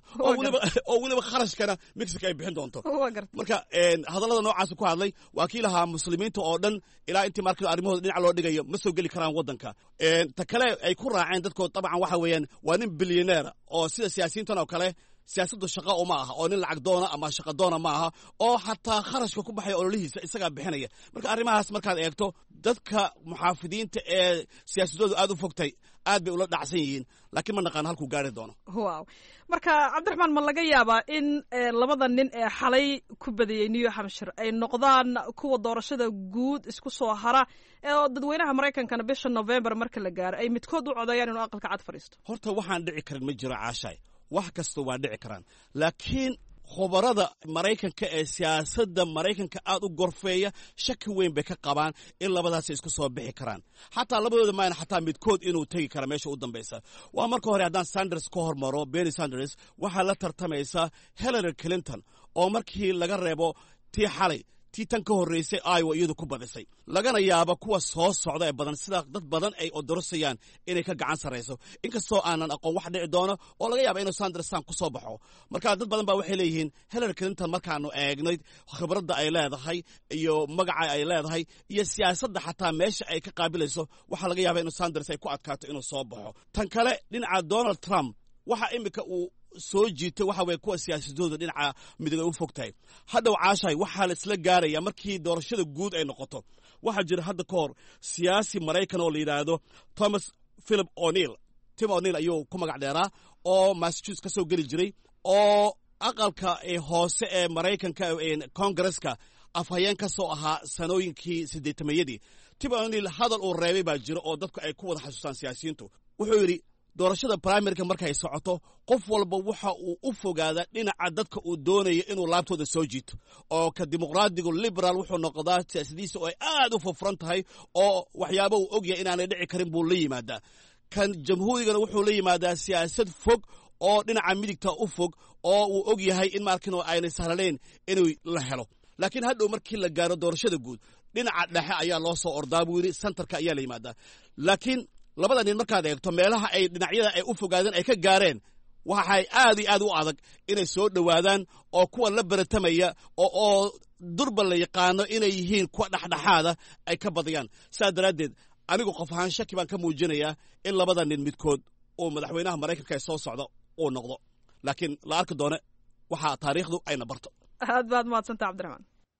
oo weliba kharashkana mexico ay bixin doonto marka hadallada noocaas ku hadlay waa kii lahaa muslimiinta oo dhan ilaa intii markan arrimahooda dhinac loo dhigayo ma soo geli karaan waddanka ta kale ay ku raaceen dadkood dabcan waxa weeyaan waa nin bilyaneer oo sida siyaasiyiintan oo kale siyaasaddu shaqa uma aha oo nin lacag doona ama shaqa doona ma aha oo xataa kharashka ku baxaya ololihiisa isagaa bixinaya marka arrimahaas markaad eegto dadka muxaafidiinta ee siyaasadoodu aad u fogtay aad bay ula dhacsan yihiin laakiin ma naqaano halkuu gaari doono
wow marka cabdiraxmaan ma laga yaabaa in labada nin ee xalay ku badiyey new hampshire ay noqdaan kuwa doorashada guud isku soo hara oo dadweynaha maraykankana bisha november marka la gaaro ay midkood u codeeyaan inuu aqalka cad fadhiisto
horta waxaan dhici karin ma jiro caashaay wax kasta waa dhici karaan laakiin khubarada maraykanka ee siyaasadda maraykanka aad u gorfeeya shaki weyn bay ka qabaan in labadaasi isku soo bixi karaan xataa labadooda maayna xataa midkood inuu tegi kara meesha u dambaysa waa marka hore haddaan sanders ka hormaro benny sanders waxaa la tartamaysa hillary clinton oo markii laga reebo tii xalay tii tan ka horreysay iowa iyadu ku badisay lagana yaabo kuwa soo socda ee badan sida dad badan ay odorosayaan inay ka gacan sarrayso inkastoo aanan aqoon wax dhici doono oo laga yaaba inuu sandersan ku soo baxo marka dad badan baa waxay leeyihiin hillary clinton markaanu eegnay khibradda ay leedahay iyo magaca ay leedahay iyo siyaasadda xataa meesha ay ka qaabilayso waxaa laga yaaba inuu sanders ay ku adkaato inuu soo baxo tan kale dhinaca donald trump waxa iminka uu soo jiitay waxa weye kuwa siyaasadooda dhinaca midig ay u fog tahay hadhow caashahay waxaa la isla gaaraya markii doorashada guud ay noqoto waxaa jira hadda ka hor siyaasi maraykan oo la yidhaahdo thomas philip o'neil tim o'neil ayuu ku magac dheeraa oo massachusetts ka soo geli jiray oo aqalka hoose ee maraykanka kongareska afhayeen ka soo ahaa sanooyinkii siddeetamayadii tim o'neil hadal uu reebay baa jira oo dadku ay ku wada xasuustaan siyaasiyiintu wuxuu yidhi doorashada brimaryka markay socoto qof walba waxa uu u fogaadaa dhinaca dadka uu doonaya inuu laabtooda soo jiito oo ka dimuqraadigu liberaal wuxuu noqdaa siyaasadiisa oo ay aad u furfuran tahay oo waxyaaba uu ogyahay inaanay dhici karin buu la yimaadaa kan jamhuurigana wuxuu la yimaadaa siyaasad fog oo dhinaca midigta u fog oo uu og yahay in markin aynay sahlanayn inuu la helo laakiin hadhow markii la gaaro doorashada guud dhinaca dhexe ayaa loo soo ordaa buu yidhi sentarka ayaa la yimaadaa laakiin labada nin markaad eegto meelaha ay dhinacyada ay u fogaadeen ay ka gaareen waxay aad iyo aad u adag inay soo dhowaadaan oo kuwa la baratamaya oo durba la yaqaano inay yihiin kuwa dhexdhexaada ay ka badiyaan saa daraaddeed anigu qof ahaan shaki baan ka muujinayaa in labada nin midkood uu madaxweynaha maraykanka ee soo socda uu noqdo laakiin la arki doone waxaa taariikhdu ayna barto
aad baad mahadsanta cabdiraxmaan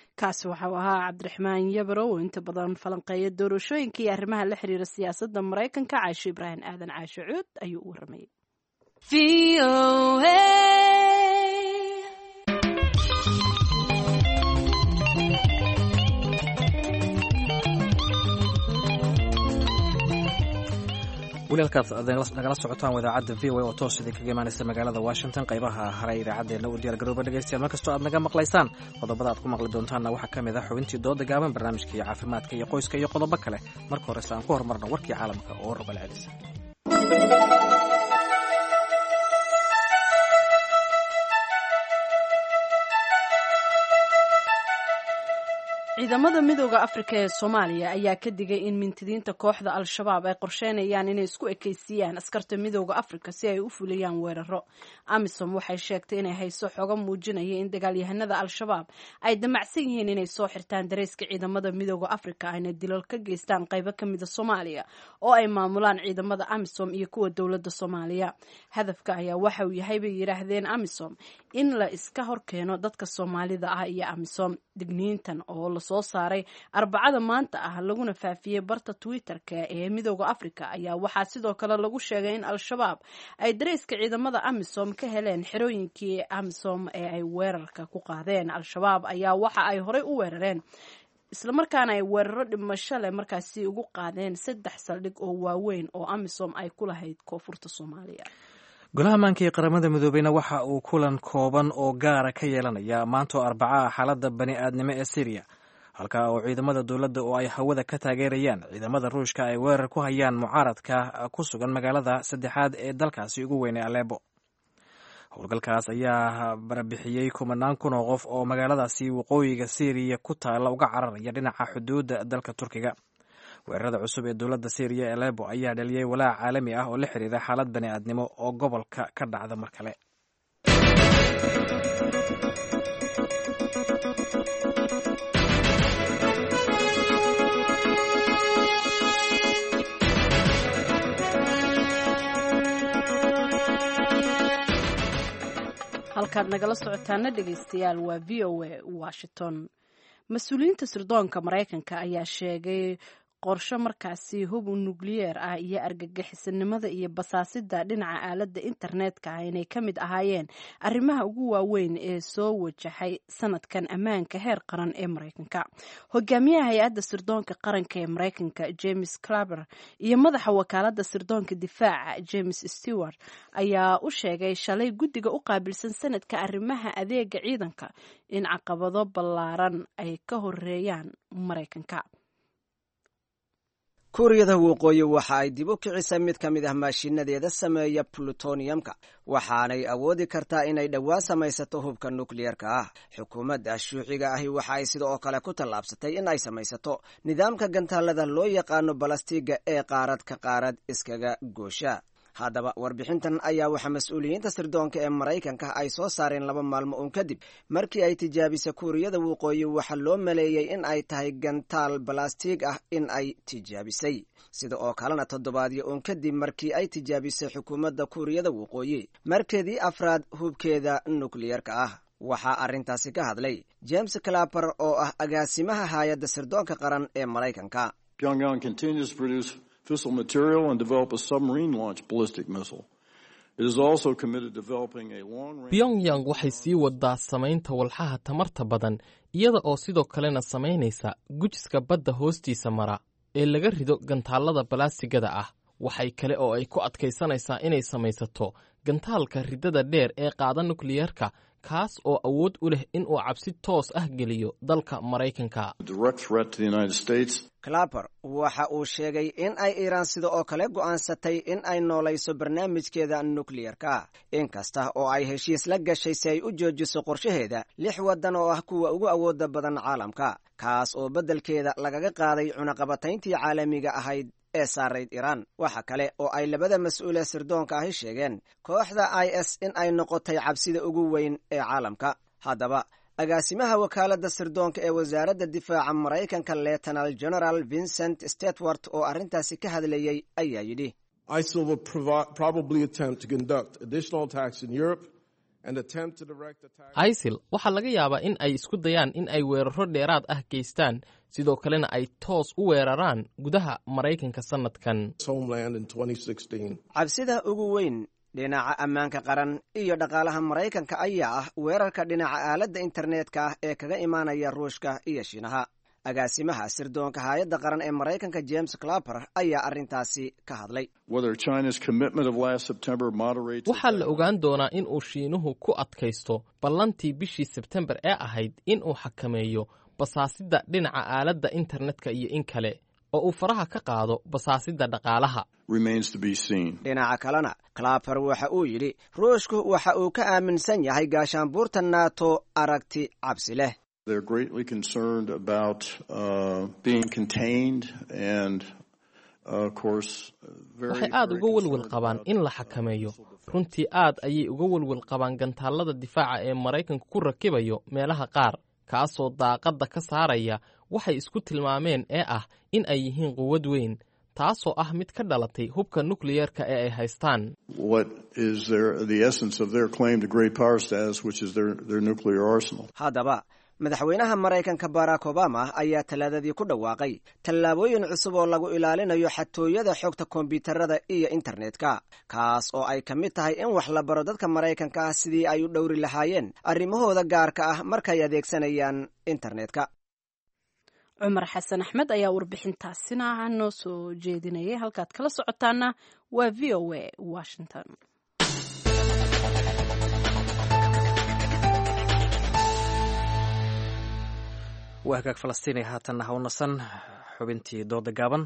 kaasi waxau ahaa cabdiraxmaan yabaro oo inta badan falanqeeya doorashooyinka iyo arrimaha la xiriira siyaasadda maraykanka caasho ibraahim aadan caasho cuud ayuu u waramayay
weli halkaad nagala socotaan idaacadda v o oo toos idin kaga imaanaysa magaalada washington qaybaha hare idaacaddeenna u diyaar garooba dhegeystayaal markastoo aad naga maqlaysaan qodobada aad ku maqli doontaanna waxaa ka mid ah xubintii dooda gaaban barnaamijkii caafimaadka iyo qoyska iyo qodobo kale marka horese aan ku horumarno warkii caalamka oo rogal celis
ciidamada midooda afrika ee soomaaliya ayaa ka digay in mintidiinta kooxda al-shabaab ay qorsheynayaan inay isku ekeysiiyaan askarta midooda afrika si ay u fuliyaan weeraro amisom waxay sheegtay inay hayso xogo muujinaya in dagaalyahanada al-shabaab ay damacsan yihiin inay soo xirtaan dareyska ciidamada midooda afrika ayna dilal ka geystaan qaybo kamida soomaaliya oo ay maamulaan ciidamada amisom iyo kuwa dowlada soomaaliya hadafka ayaa waxa uu yahay bay yidhaahdeen amisom in la iska horkeeno dadka soomaalida ah iyo amisom digniintan oo lasoo saaray arbacada maanta ah laguna faafiyey barta twitter-ka ee midooda africa ayaa waxaa sidoo kale lagu sheegay in al-shabaab ay dareyska ciidamada amisom ka heleen xerooyinkii amisom ee ay weerarka ku qaadeen al-shabaab ayaa waxa ay horey u weerareen islamarkaana ay weeraro dhimasho leh markaasi ugu qaadeen saddex saldhig oo waaweyn oo amisom ay ku lahayd koonfurta soomaaliya
golaha maanka ee qaramada midoobeyna waxa uu kulan kooban oo gaara ka yeelanaya maantoo arbacaha xaaladda bani aadnimo ee syriya halka oo ciidamada dowladda oo ay hawada ka taageerayaan ciidamada ruushka ay weerar ku hayaan mucaaradka ku sugan magaalada saddexaad ee dalkaasi ugu weynay aleebo howlgalkaas ayaa barbixiyey kumanaan kun oo qof oo magaaladaasi waqooyiga syriya ku taalla uga cararaya dhinaca xuduudda dalka turkiga weerarada cusub ee dowladda syriya ee aleebo ayaa dhaliyey walaac caalami ah oo la xiriira xaalad bani aadnimo oo gobolka ka dhacda mar kale
halkaad nagala socotaana dhegeystayaal waa v o a washington mas-uuliyiinta sirdoonka maraykanka ayaa sheegay qorsho markaasi hub nukliyeer ah iyo argagixisanimada iyo basaasida dhinaca aaladda internetka ah inay ka mid ahaayeen arrimaha ugu waaweyn ee soo wajahay sanadkan ammaanka heer qaran ee maraykanka hogaamiyaha hay-adda sirdoonka qaranka ee maraykanka james claber iyo madaxa wakaalada sirdoonka difaaca james stewart ayaa u sheegay shalay guddiga u qaabilsan sanadka arrimaha adeega ciidanka in caqabado ballaaran ay ka horeeyaan maraykanka
kuuriyada waqooyi waxa ay dib u kicisay mid ka mid ah maashinadeeda sameeya plutoniyamka waxaanay awoodi kartaa inay dhowaan samaysato hubka nukliyerka ah xukuumadda shuuciga ahi waxa ay sidoo kale ku tallaabsatay in ay samaysato nidaamka gantaalada loo yaqaano balastiga ee qaarad ka qaarad iskaga goosha haddaba warbixintan ayaa waxaa mas-uuliyiinta sirdoonka ee maraykanka ay soo saareen laba maalmo uun kadib markii ay tijaabisay kuuriyada waqooyi waxaa loo maleeyey in ay tahay gantaal balastig ah in ay tijaabisay sida oo kalena toddobaadyo uun kadib markii ay tijaabisay xukuumadda kuuriyada waqooyi markeedii afraad hubkeeda nukliyerka ah waxaa arrintaasi ka hadlay james clapper oo ah agaasimaha hay-adda sirdoonka qaran ee maraykanka
fissile material and develop a submarine launched ballistic missile. It is also committed to developing a long range.
pyongyang waxay sii wadaa samaynta walxaha tamarta badan iyada oo sidoo kalena samaynaysa gujiska badda hoostiisa mara ee laga rido gantaallada balaasigada ah waxay kale oo ay ku adkaysanaysaa inay samaysato gantaalka ridada dheer ee qaada nukliyeerka kaas oo awood u leh in uu cabsi toos ah geliyo dalka maraykanka
direct threat to the United States.
clapper waxa uu sheegay in ay iiraan sida oo kale go'aansatay in ay noolayso barnaamijkeeda nukliyerka inkasta oo ay heshiis la gashay si ay u joojiso qorshaheeda lix waddan oo ah kuwa ugu awooda badan caalamka kaas oo beddelkeeda lagaga qaaday cunaqabatayntii caalamiga ahayd ee saarayd iiraan waxa kale oo ay labada mas-uule sirdoonka ahi sheegeen kooxda i s in ay noqotay cabsida ugu weyn ee caalamka haddaba agaasimaha wakaaladda sirdoonka ee wasaaradda difaaca maraykanka leetanal general vincent statwart oo arrintaasi ka hadlayey ayaa yidhi
ISIL will provi- probably attempt to conduct additional attacks in Europe
isil waxaa laga yaabaa in ay isku dayaan in ay weeraro dheeraad ah geystaan sidoo kalena ay toos u weeraraan gudaha maraykanka sannadkan
cabsida ugu weyn dhinaca ammaanka qaran iyo dhaqaalaha maraykanka ayaa ah weerarka dhinaca aaladda internetka ah ee kaga imaanaya ruushka iyo shiinaha agaasimaha sirdoonka haayadda qaran ee maraykanka james clapper ayaa arrintaasi ka hadlay
waxaa la ogaan doonaa in uu shiinuhu ku adkaysto ballantii bishii sebtembar ee ahayd in uu xakameeyo basaasidda dhinaca aaladda internetka iyo in kale oo uu faraha ka qaado basaasidda dhaqaalaha
dhinaca kalena clapper waxa uu yidhi ruushku waxa uu ka aaminsan yahay gaashaanbuurta nato aragti cabsi leh
waxay aad uga welwel qabaan in la xakameeyo runtii aad ayay uga welwel qabaan gantaallada difaaca ee maraykanku ku rakibayo meelaha qaar kaasoo daaqadda ka saaraya waxay isku tilmaameen ee ah in ay yihiin quwad weyn taasoo ah mid ka dhalatay hubka nukliyeerka ee ay haystaan
haddaba madaxweynaha maraykanka barack obama ayaa talaadadii ku dhawaaqay tallaabooyin cusub oo lagu ilaalinayo xatooyada xogta kombiyuutarada iyo internetka kaas oo ay ka mid tahay in wax la baro dadka maraykanka ah sidii ay u dhowri lahaayeen arrimahooda gaarka ah markay adeegsanayaan internetka
cumar xasan axmed ayaa warbixintaasina noo soo jeedinayay halkaad kala socotaana waa v o a washington
waa hagaag falastiinay haatanna ha u nasan xubintii dooda gaaban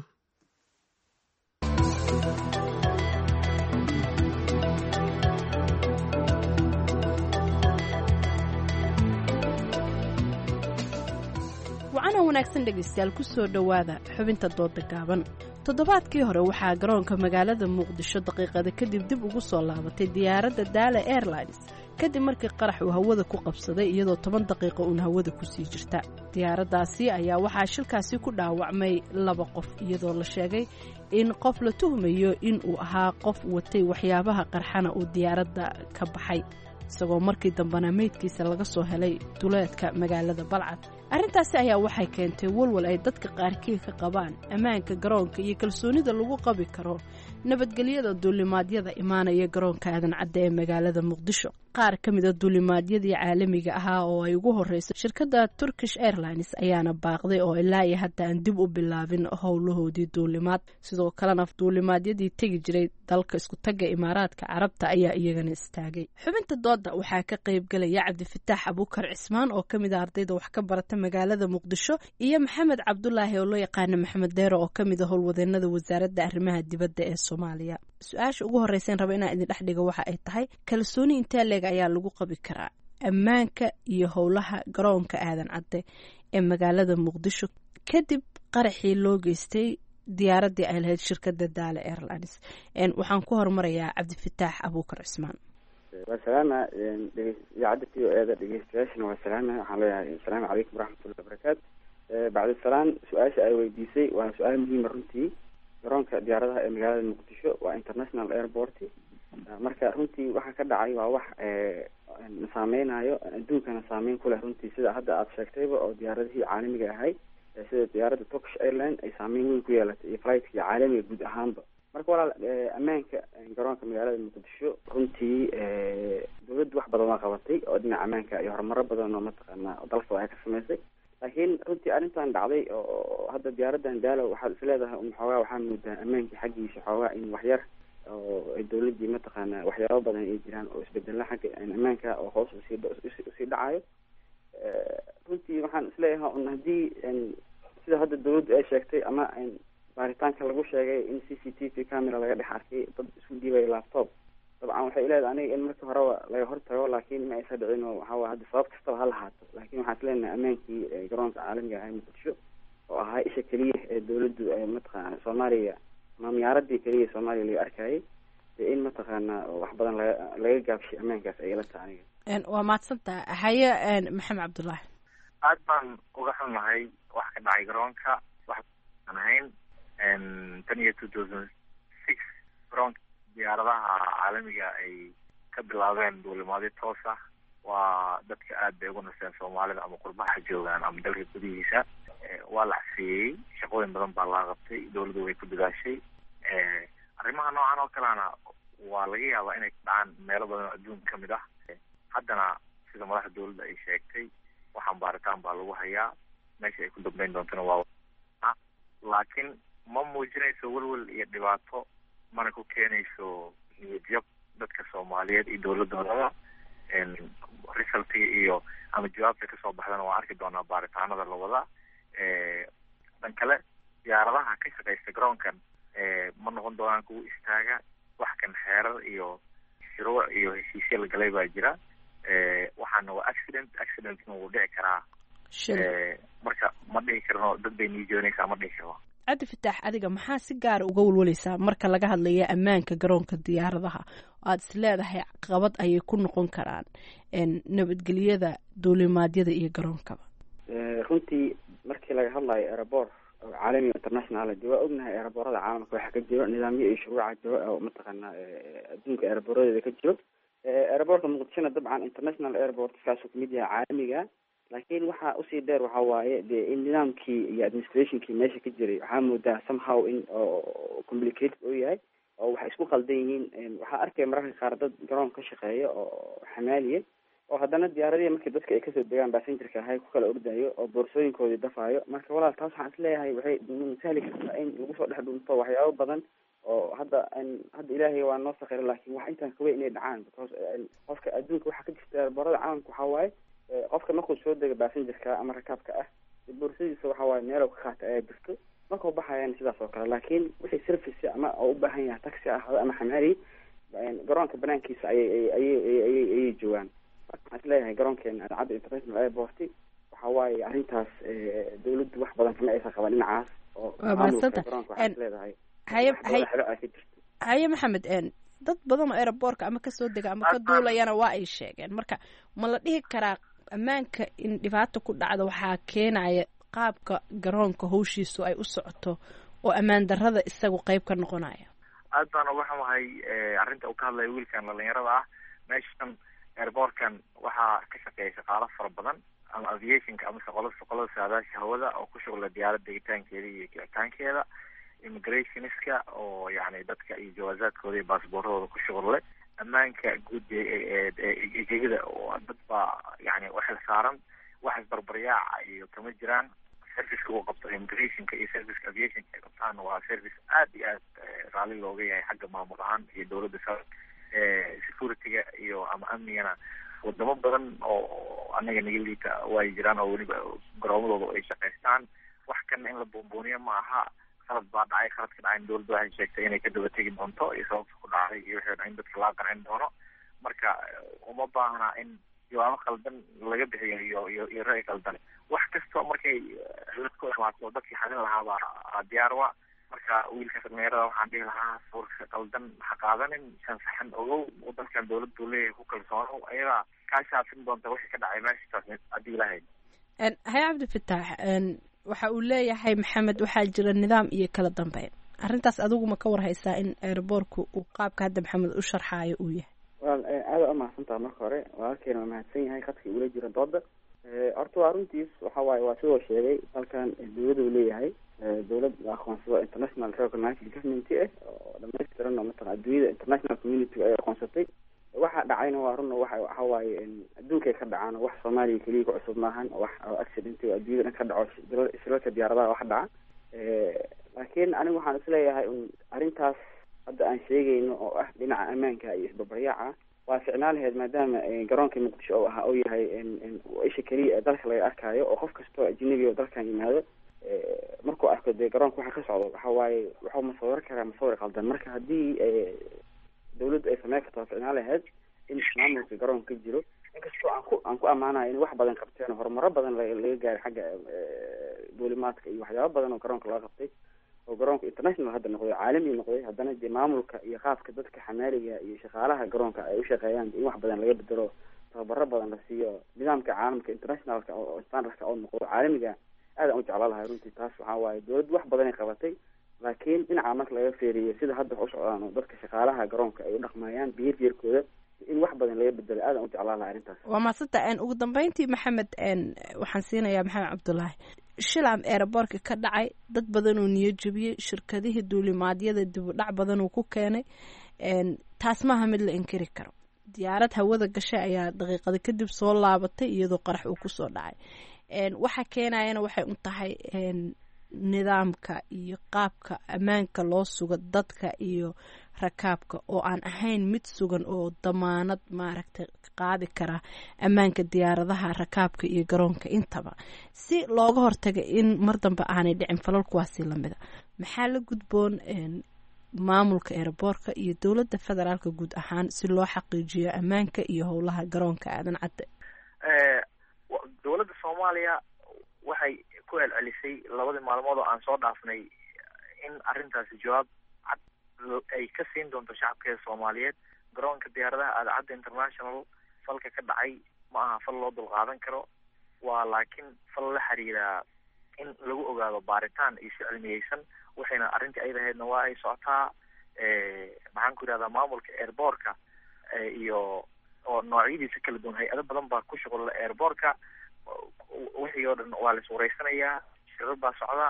wacana wanaagsan dhegaystayaal ku soo dhowaada xubinta dooda gaaban toddobaadkii hore waxaa garoonka magaalada muqdisho daqiiqada kadib dib ugu soo laabatay diyaaradda daala airlines kadib markii qarax uu hawada ku qabsaday iyadoo toban daqiiqo uun hawada kusii jirta diyaaraddaasi ayaa waxaa shilkaasi ku dhaawacmay laba qof iyadoo la sheegay in qof la tuhmayo in uu ahaa qof watay waxyaabaha qarxana uu diyaaradda ka baxay isagoo markii dambena meydkiisa laga soo helay duleedka magaalada balcad arrintaasi ayaa waxay keentay walwal ay dadka qaarkii ka qabaan ammaanka garoonka iyo kalsoonida lagu qabi karo nabadgelyada duulimaadyada imaanaya garoonka aadan cadde ee magaalada muqdisho qaar ka mida duulimaadyadii caalamiga ahaa oo ay ugu horreysay shirkadda turkish airlines ayaana baaqday oo ilaa iyo hadda aan dib u bilaabin howlahoodii duulimaad sidoo kalena duulimaadyadii tegi jiray dalka iskutagga imaaraadka carabta ayaa iyagana istaagay xubinta dooda waxaa ka qaybgelaya cabdifataax abuukar cismaan oo ka mid a ardayda wax ka barata magaalada muqdisho iyo maxamed cabdulaahi oo loo yaqaana maxamed deero oo ka mid a howlwadeenada wasaaradda arrimaha dibadda ee soomaaliya su-aasha ugu horreysan raba inaan idin dhex dhiga waxa ay tahay kalsooni intee leeg ayaa lagu qabi karaa ammaanka iyo howlaha garoonka aadan cadde ee magaalada muqdisho kadib qaraxii loo geystay diyaaraddii ay lahayd shirkadda daala airlines waxaan ku hormarayaa cabdifataax abuukar cismaan
waa salaama idaacadda t o eeda dhegeystayaashana waa salaama waxaan leeyahay asalaamu calaykum waraxmatullahi wabarakaatu bacdisalaan su-aasha ay weydiisay waa su-aal muhiima runtii garoonka diyaaradaha ee magaalada muqdisho waa international airport marka runtii waxa ka dhacay waa wax na saameynayo adduunkana saameyn ku leh runtii sida hadda aada sheegtayba oo diyaaradihii caalamiga ahay sida diyaaradda turkish airline ay saameyn weyn ku yeelatay iyo flightki caalamiga guud ahaanba marka walaal ammaanka garoonka magaalada muqdisho runtii dawladdu wax badan waa qabatay oo dhinaca ammaanka iyo horumaro badan oo mataqaana dalka ay ka sameysay laakiin runtii arrintan dhacday oo hadda diyaaradan daalo waxaad is leedahay un xoogaa waxaa moodaa ammaankii xaggiisa xoogaa in waxyar oo dawladdii mataqaana waxyaabo badan ay jiraan oo isbedela xagga ammaanka oo hoos usii usii dhacayo runtii waxaan isleeyahay un haddii sida hadda dawladdu ay sheegtay ama baaritaanka lagu sheegay in c c t v camera laga dhex arkay dad isku dhiibaya laptop dabcan waxay leedahay aniga in markii horeba laga hortago laakiin ma aysa dhicin oo waxaa hadda sabab kastaba ha lahaato laakiin waxaan islenahay ammaankii garoonka caalamiga ah muqdisho oo ahaa isha keliya ee dawladdu mataqaana soomaaliya ama miyaaradii keliya soomaaliya laga arkayay dee in mataqaana wax badan laga laga gaabshay ammaankaas ay ila tahay aniga
waa mahadsantaha haye maxamed cabdullaahi
aad baan uga xunahay wax ka dhacay garoonka wax aan ahayn tan iyo two thousand six garoonka diyaaradaha caalamiga ay ka bilaabeen duulimaadyo toos ah waa dadka aad bay ugu nasteen soomaalida ama qurbaha joogaan ama dalka gudihiisa waa la xafeeyey shaqooyin badan baa laga qabtay dowladdu way ku dadaashay arrimaha noocan oo kalena waa laga yaabaa inay dhacaan meelo badan oo adduunka kamid ah haddana sida madaxda dowladda ay sheegtay waxaan baaritaan baa lagu hayaa meesha ay ku dambeyn doontana waa laakiin ma muujinayso welwel iyo dhibaato mana ku keenayso niyadjab dadka soomaaliyeed iyo dowladoodaba resultiga iyo ama jawaabta kasoo baxdana waan arki doonaa baaritaanada lawada dhan kale diyaaradaha ka shaqeysta garoonkan ma noqon doonaan kuwa istaaga wax kan xeerar iyo shuruuc iyo heshiisya la galay baa jira waxaana waa accident accidentna wuu dhici karaa marka ma dhihi karno dad bay niijoonaysaa ma dhihi karno
cabdi fataax adiga maxaa si gaara uga walwalaysaa marka laga hadlaya ammaanka garoonka diyaaradaha aada is leedahay qabad ayay ku noqon karaan nabadgelyada duulimaadyada iyo garoonkaba
runtii markii laga hadlayo airabor oo caalami international de waa ognahay airaboorada caalamka waxaa ka jiro nidaamyo iyo shuruuca jiro oo mataqaanaa adduunka airaboradeeda ka jiro airaboortka muqdishona dabcan international airport kaasuu kamid yahay caalamiga laakiin waxaa usii dheer waxa waaye de in nidaamkii iyo administrationkii meesha ka jiray waxaa moodaa somehow in complicated oo yahay oo waxay isku qaldan yihiin waxaa arkaya mararka qaar dad garoon ka shaqeeya oo xamaaliya oo haddana diyaaradihii markii dadka ay kasoo degaan basengerka ahay ku kala ordayo oo boorsooyinkoodii dafaayo marka walaal taas waxaan isleeyahay waxay sahli kartaa in lagu soo dhex dhunto waxyaabo badan oo hadda hadda ilaahay waa noo sakira laakiin wax intaan kaweyn inay dhacaan because qofka adduunka waxaa ka jirta borada caalamka waxaa waaye qofka markuu soo dega basengerka ama rakaabka ah boorsadiisa waxa waaye meelo ka qaata ayaa jirto markuu baxayana sidaas oo kale laakiin wixii service ama oo u baahan yahay taxi ah ama xamaali garoonka banaankiisa ayay ayay ayay ayay joogaan waxaan isleeyahay garoonkeena cadda international airport waxa waaye arrintaas dawladdu wax badan kama aysan qaban dhinacaas oo maamulka garoonka waxaan isleedahay
haye haye
xero ay ka jirto
haye maxamed dad badan oo aeroboortka ama kasoo dega ama ka duulayana waa ay sheegeen marka ma la dhihi karaa ammaanka in dhibaato ku dhacdo waxaa keenaya qaabka garoonka hawshiisu ay u socoto oo ammaan darrada isagu qeyb ka noqonaya
aad baan uga xumahay arrinta uu ka hadlaya wiilkan dhalinyarada ah meeshan airboortkan waxaa ka shaqeeya shaqaalo fara badan ama aviationka ama shaqolo shaqolada saadaasha hawada oo ku shughla diyaarad degitaankeeda iyo kicitaankeeda immigrationska oo yani dadka iyo jawaazaadkooda iyo baasboorahooda ku shughlle ammaanka guud egegada oo dad baa yani waxay saaran wax isbarbaryaaca iyo kama jiraan serviceka uu qabto immigrationka iyo serviceka aviationka ay qabtaan waa service aad iyo aad raalli looga yahay xagga maamul ahaan iyo dowladda sa securityga iyo ama amnigana wadamo badan oo anaga naga liita way jiraan oo weliba garoomadooda ay shaqaystaan wax kana in la buunbuuniyo ma aha khalad baa dhacay khaladka dhacay dowladda waxay sheegtay inay ka daba tegi doonto iyo sababta ku dhacday iyo wixii in dadka laga qancin doono marka uma baahna in jawaabo khaldan laga bixiyo iyo iyo iyo ra'yi khaldan wax kastoo markay cilad ku imaato dadkii xalin lahaabaa diyaar wa marka wiilka dhalinyarada waxaan dhihi lahaa suurka qaldan ha qaadanin shan saxan ogow dalkan dowladdu leeyahay ku kalsoonow ayadaa kaa shaafin doonta wixii ka dhacay meeshaas haddii lahayd
haye cabdi fataax waxa uu leeyahay maxamed waxaa jira nidaam iyo kala dambeyn arrintaas adigu ma ka warhaysaa in airboortku uu qaabka hadda maxamed u sharxaayo uu yahay
wal aada umahadsantaha marka hore walaalkeena waa mahadsan yahay khadkii ula jira dooda horta waa runtiis waxa waaye waa sidoo sheegay dalkan dowladuu leeyahay dowlad la aqoonsado international recognized government ah oo dhamaystiran oo mataqan adduunyada international community ay aqoonsatay waxa dhacayna waa run waxa waxa waaye adduunkay ka dhacaan wax soomaaliya keliya ku cusub maahan wax accident oo adduunyada dhan ka dhaco shilalka diyaaradaha wax dhaca laakiin anigu waxaan isleeyahay un arrintaas hadda aan sheegayno oo ah dhinaca ammaanka iyo isbabaryaaca waa ficnaan lahayd maadaama garoonka muqdisho oo ahaa oo yahay isha keliya ee dalka laga arkaayo oo qof kastoo ajnabi oo dalkan yimaado markuu arko dee garoonka waxa ka socdo waxa waaye wuxuu masawir karaa masawir qaldan marka haddii dawladdu ay sameyn karto waa ficnaan lahayd in maamulka garoonka ka jiro inkastoo aan ku aan ku ammaanayo in wax badan qabteen oo horumaro badan laga gaaray xagga duulimaadka iyo waxyaabo badan oo garoonka laga qabtay oo garoonka international hadda noqday caalami noqday haddana dee maamulka iyo qaabka dadka xamaaliga iyo shaqaalaha garoonka ay ushaqeeyaan in wax badan laga bedelo tababaro badan la siiyo nidaamka caalamka internationalka oo standardka oo noqdo caalamiga aadaan u jeclaa lahay runtii taas waxaa waaye dowladdu wax badanay qabatay laakiin dhinaca marka laga feeriyo sida hadda wax u socdaan oo dadka shaqaalaha garoonka ay u dhaqmayaan behaviorkooda in wax badan laga bedelo aadan u jeclaan laha arrintaas
waa maasanta ugu dambeyntii maxamed waxaan siinayaa maxamed cabdulaahi shilam eeraboorka ka dhacay dad badan uu niyo jebiyey shirkadihii duulimaadyada dib u dhac badan uu ku keenay taas maaha mid la inkiri karo diyaarad hawada gashay ayaa daqiiqada kadib soo laabatay iyadoo qarax uu kusoo dhacay waxa keenayana waxay u tahay nidaamka iyo qaabka ammaanka loo sugo dadka iyo rakaabka oo aan ahayn mid sugan oo damaanad maaragtay qaadi kara ammaanka diyaaradaha rakaabka iyo garoonka intaba si looga hortaga in mar dambe aanay dhicin falal kuwaasi lamida maxaa la gudboon maamulka eeraboorka iyo dowladda federaalka guud ahaan si loo xaqiijiyo ammaanka iyo howlaha garoonka aadan cadde
dowladda soomaaliya waxay ku celcelisay labadii maalmood oo aan soo dhaafnay in arrintaasi jawaab cad ay ka siin doonto shacabkeeda soomaaliyeed garoonka diyaaradaha aadacadda international falka ka dhacay ma aha fal loo dulqaadan karo waa laakiin fal la xiriira in lagu ogaado baaritaan iyo si cilmiyeysan waxayna arrintii ayada ahaydna waa ay socotaa maxaan ku yidhahdaa maamulka airboortka iyo oo noocyadiisa kala duwan hay-ado badan baa ku shuqula airboortka wixii oo dhan waa la iswareysanayaa shirar baa socda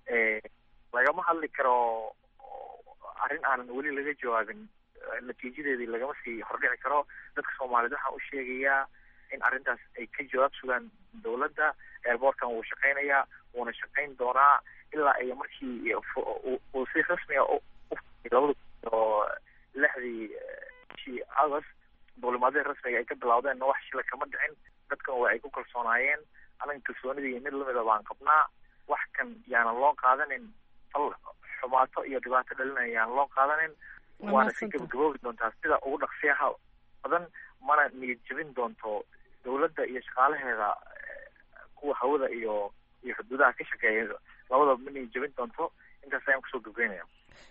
lagama hadli karo arrin aanan weli laga jawaabin natiijadeedii lagama sii hordhici karo dadka soomaaliyeed waxaan u sheegayaa in arrintaas ay ka jawaab sugaan dowladda airboortkan wuu shaqeynayaa wuuna shaqeyn doonaa ilaa ay markii uu si rasmiga labada oo lixdii bishii august duulimaadada rasmiga ay ka bilawdeenna wax shila kama dhicin dadkan waa ay ku kalsoonaayeen anaga kalsoonidii iyo mid lamida baan qabnaa wax kan yaanan loo qaadanin fal xumaato iyo dhibaato dhalinaya yaanan loo qaadanin waana si gabagaboobi doontaa sida ugu dhaqsiyaha badan mana niyad jebin doonto dowladda iyo shaqaalaheeda kuwa hawada iyo iyo xuduudaha ka shaqeeya labadaba ma niyad jebin doonto intaas ayaan kusoo gabgaynaya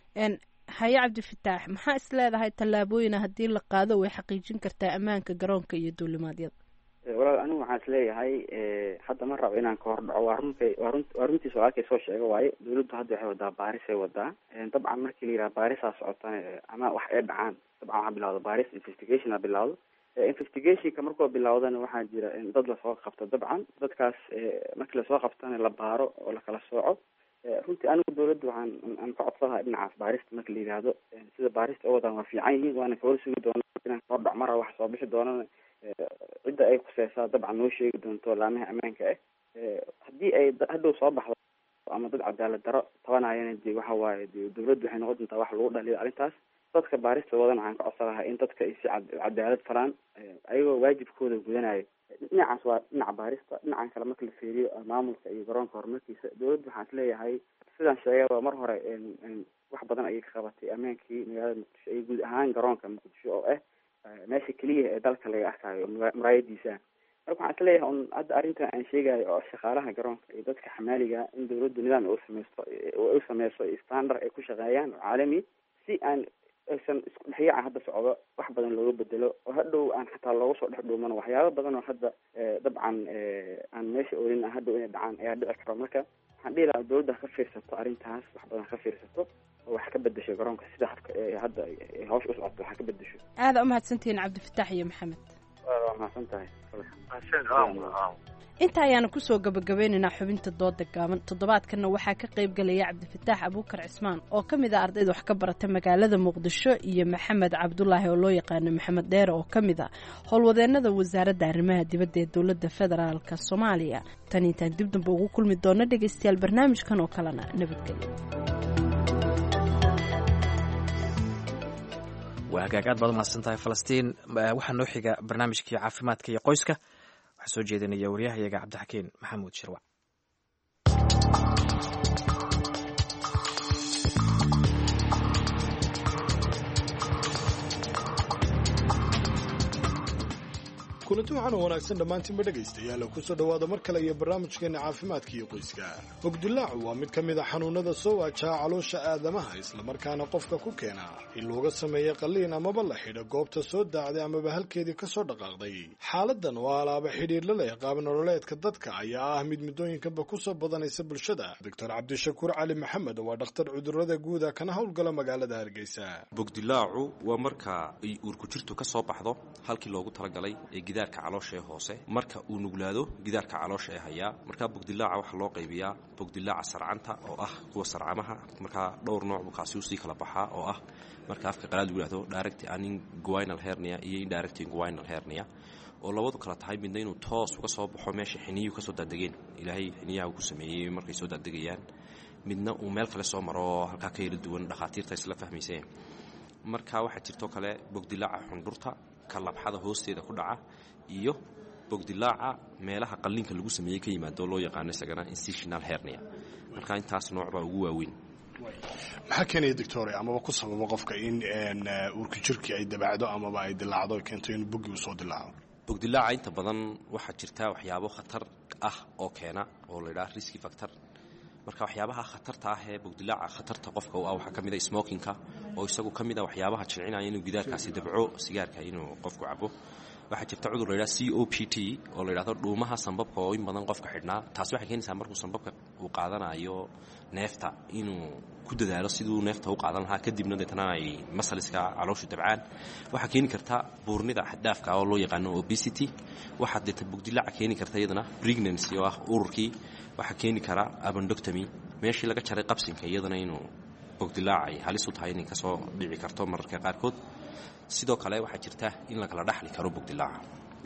haye cabdifataax maxaa is leedahay tallaabooyina haddii la qaado way xaqiijin kartaa ammaanka garoonka iyo duulimaadyada
walaal anigu waxaan is leeyahay hadda ma rabo inaan ka hor dhaco waa runkay waa run waa runtiisa walaalkay soo sheega waaye dawladdu hadda waxay wadaa baarisay wadaa dabcan markii la yidhaha baarisaa socotana ama wax ay dhacaan dabcan waxaa bilawda baaris investigationa bilawdo investigationka markuu bilawdana waxaa jira dad lasoo qabto dabcan dadkaas markii lasoo qabtana la baaro oo lakala sooco runtii anigu dawladda waxaan aan ka codsadaha dhinacaas baarista marka la yidhaahdo sida baarista oo wadaan waa fiican yihiin waana kawada sugi doona inaan kahor dhac mara wax soo bixi doonana cidda ay khuseysaa dabcan noo sheegi doonto laamaha ammaanka ah haddii ay hadhow soo baxdo ama dad cadaalad daro tabanayana de waxa waaye de dawladdu waxay noqon doontaa wax lagu dhaliyo arrintaas dadka baarista wadan waxaan ka codsan lahaa in dadka ay si cadaalad falaan ayagoo waajibkooda gudanayo dhinacaas waa dhinaca baarista dhinacan kale marka la fiiriyo maamulka iyo garoonka horumarkiisa dawladdu waxaan isleeyahay sidaan sheegaba mar hore wax badan ayay ka qabatay ammaankii magaalada muqdisho iyo guud ahaan garoonka muqdisho oo ah meesha keliya ee dalka laga arkayo muraayadiisa marka waxaan isleeyahay un hadda arrintan aan sheegayo oo shaqaalaha garoonka iyo dadka xamaaliga in dawladdu nidaam u sameysto u sameyso standard ay ku shaqeeyaan oo caalami si aan aysan isku dhexyaaca hadda socdo wax badan looga bedelo oo hadhow aan xataa looga soo dhex dhuumano waxyaaba badan oo hadda dabcan aan meesha olin hadhow inay dhacaan ayaa dhici karo marka waxaan dhihi lahaa dawladda ka fiirsato arrintaas wax badan ka fiirsato oo wax ka bedesho garoonka sida habka hadda hawsha u socoto wax ka bedesho
aada umahadsantihiin cabdifataax iyo maxamed
waa mahadsan tahay
inta ayaana kusoo gabagabeynaynaa xubinta dooda gaaban toddobaadkanna waxaa ka qayb galaya cabdifataax abuukar cismaan oo ka mid a ardayda wax ka barata magaalada muqdisho iyo maxamed cabdulaahi oo loo yaqaano maxamed dheere oo ka mid a howlwadeenada wasaaradda arrimaha dibadda ee dowladda federaalka soomaaliya tan intaan dib damba ugu kulmi doona dhegaystayaal barnaamijkan oo kalena nabadgelyo
waa hagaag aad baad umahadsan tahay falastiin waxaa noo xiga barnaamijkii caafimaadka iyo qoyska waxaa soo jeedinaya waryahayaga cabdixakiin maxamuud shirwac
kulanti waxaana wanaagsan dhammaantiinba dhegaystayaal kusoo dhowaada mar kale iyo barnaamijkeena caafimaadka iyo qoyska bogdilaacu waa mid ka mid a xanuunada soo waajaha caloosha aadamaha islamarkaana qofka ku keena in looga sameeyo qalliin amaba la xidho goobta soo daacday amaba halkeedii ka soo dhaqaaqday xaaladan oo alaaba xidhiir la leh qaab nololeedka dadka ayaa ah mid muddooyinkanba kusoo badanaysa bulshada doctor cabdishakuur cali maxamed waa dhakhtar cudurada guuda kana howlgala magaalada hargeysa
bogdilaacu waa marka ay uurkujirtu ka soo baxdo halkii loogu talagalay ee gidaarka caloosha ee hoose marka uu nuglaado gidaarka caloosha ee hayaa markaa bogdilaaca waxaa loo qaybiyaa bogdilaaca sarcanta oo ah kuwa sarcamaha markaa dhowr nooc buu kaasi usii kala baxaa oo ah marka afka qalaad lagu yihahdo direct aninguinal hernia iyo indirect inguinal hernia oo labadu kala tahay midna inuu toos uga soo baxo meesha xiniyuhu kasoo daadegeen ilaahay xiniyaha uu ku sameeyey markay soo daadegayaan midna uu meel kale soo maro oo halkaa ka yala duwan dhakhaatiirta isla fahmayseen marka waxaa jirtoo kale bogdilaaca xundhurta ka labxada hoosteeda ku dhaca iyo bogdilaaca meelaha qalliinka lagu sameeyey ka yimaado loo yaqaano isagana institutional hernia marka intaas nooc baa ugu waaweyn
maxaa keenaya doctor amaba ku sababa qofka in uurka jirkii ay dabacdo amaba ay dilaacdo keento in bogi uu soo dilaaco
bogdilaaca inta badan waxaa jirta waxyaabo khatar ah oo keena oo la ydhaha risky factor marka waxyaabaha khatarta ah ee bogdilaaca khatarta qofka u ah waxaa ka mid a smokinka oo isagu ka mid a waxyaabaha jilcinaya inuu gidaarkaasi dabco sigaarka inuu qofku cabo waxaa jirta cudur la ydhaha c o p t oo la ydhahdo dhuumaha sambabka oo in badan qofka xidhnaa taasi waxay keenaysaa markuu sambabka uu qaadanayo neefta inuu ku dadaalo siduu neefta u qaadan lahaa kadibna deetana ay masaliska calooshu dabcaan waxaa keeni karta buurnida xaddhaafka oo loo yaqaano obesity waxaa deeta bogdilaaca keeni karta iyadana pregnancy oo ah ururkii waxaa keeni kara abandoctomy meeshii laga jaray qabsinka iyadana inuu bogdilaac ay halis u tahay inay kasoo dhici karto mararka qaarkood sidoo kale waxaa jirta in lakala dhaxli karo bogdilaaca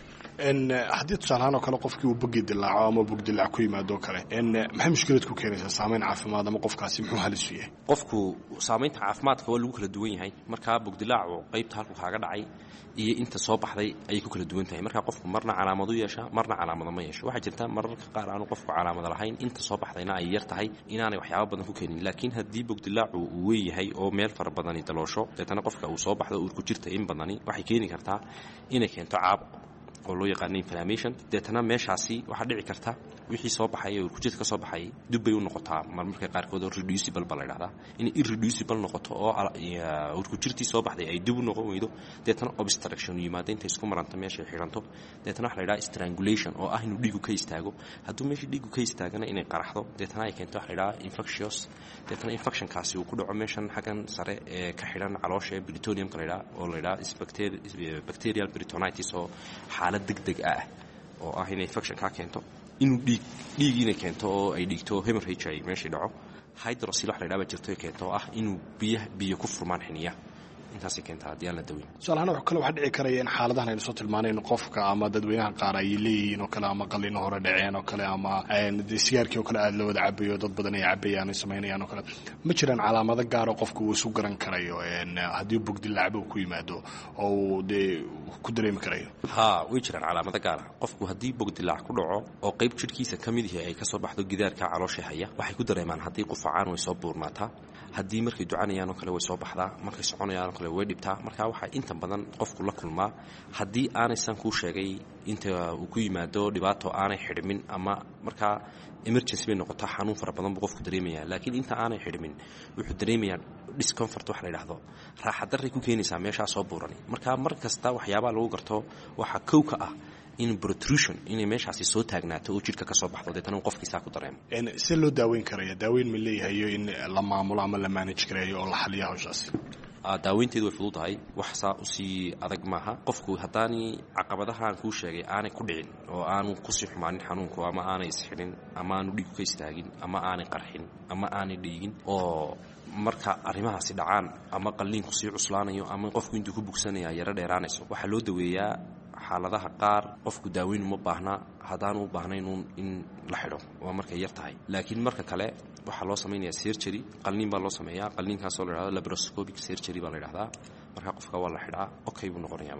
haddii tusaalahaan oo kale qofkii uu bogi dilaaco ama bogdilaac ku yimaado o kale maxay mushkilad ku keenaysaa saamayn caafimaad ama qofkaasi muxuu halis u yahay
qofku saamaynta caafimaadka waa lagu kala duwan yahay markaa bogdilaacu qaybta halku kaaga dhacay iyo inta soo baxday ayay ku kala duwan tahay markaa qofku marna calaamadu yeesha marna calaamada ma yeesho waxaa jirta mararka qaar aanu qofku calaamada lahayn inta soo baxdayna ay yar tahay inaanay waxyaaba badan ku keenin laakiin haddii bogdilaacu uu weyn yahay oo meel fara badani daloosho deetana qofka uu soo baxdo uurku jirta in badani waxay keeni kartaa inay keento caab oo loo yaqaano inflammation deetana meeshaasi waxaa dhici karta wixii soo baxay ee urkujirta ka soo baxay dib bay u noqotaa marmarka qaarkood oo reducible ba la ydhahdaa inay irreducible noqoto oo urkujirtii soo baxday ay dib u noqon weydo deetana obstruction yimaado intay isku maranta meeshay xidhanto deetana waxa la ydhaha strangulation oo ah inuu dhiigu ka istaago hadduu meeshii dhiigu ka istaagana inay qaraxdo deetana ay keento waxa la ydhaha infectious deetana infectionkaasi uu ku dhaco meeshan xaggan sare ee ka xidhan caloosha ee britoniumka la ydhaha oo la ydhaha bacterial britonitis oo xaalad deg deg ah oo ah inay infection kaa keento inuu dhiig dhiig inay keento oo ay dhiigto hemorrhage ay meeshii dhaco hydrosil wax la ydhaha ba jirto ay keento oo ah inuu biya biyo ku furmaan xiniya intaasay keentaa haddii aan la daweyn
tusaalahaan wax kale waxaa dhici karaya in xaaladahan aynu soo tilmaanayn qofka ama dadweynaha qaar ay leeyihiin oo kale ama qalino hore dhaceen oo kale ama dee sigaarkii oo kale aada la wada cabayo dad badan ay cabayaan ay samaynayaan oo kale ma jiraan calaamado gaaroo qofka uu isu garan karayo haddii bogdilaacba uu ku yimaado oo uu dee ku dareemi karayo
haa way jiraan calaamado gaara qofku haddii bogdilaac ku dhaco oo qayb jidhkiisa ka mid yahay ay ka soo baxdo gidaarka caloosha haya waxay ku dareemaan haddii qufacaan way soo buurnaataa haddii markay ducanayaan oo kale way soo baxdaa markay soconayaan oo kale way dhibtaa marka waxaa inta badan qofku la kulmaa haddii aanaysan kuu sheegay inta uu ku yimaado dhibaato aanay xidhmin ama markaa emergency bay noqotaa xanuun fara badan buu qofku dareemaya laakiin inta aanay xidhmin wuxuu dareemayaa discomfort wax la yidhaahdo raaxadarray ku keenaysaa meeshaa soo buurani marka mar kasta waxyaabaha lagu garto waxaa kow ka ah in protrusion inay meeshaasi soo taagnaato oo jidhka ka soo baxdo deetana uu qofkiisaa ku dareemo
see loo daaweyn karaya daaweyn ma leeyahayo in la maamulo ama la manage gareeyo oo la xaliya hawshaasi
daaweynteedu way fududahay wax saa usii adag maaha qofku haddaani caqabadaha aan kuu sheegay aanay ku dhicin oo aanu kusii xumaanin xanuunku ama aanay isxidhin ama aanu dhiigu ka istaagin ama aanay qarxin ama aanay dhiigin oo marka arrimahaasi dhacaan ama qalliinku sii cuslaanayo ama qofku intuu ku bugsanaya yaro dheeraanayso waxaa loo daweeyaa xaaladaha qaar qofku daaweyn uma baahnaa haddaanu u baahnayn in la xidho waa markay yar tahay laakiin marka kale waxaa loo samaynayaa sergery qalniin baa loo sameeyaa qalniinkaasoo la yhahdo labroscopic sergery baa la yidhahdaa marka qofka waa la xidhaa okay buu noqonayaa marka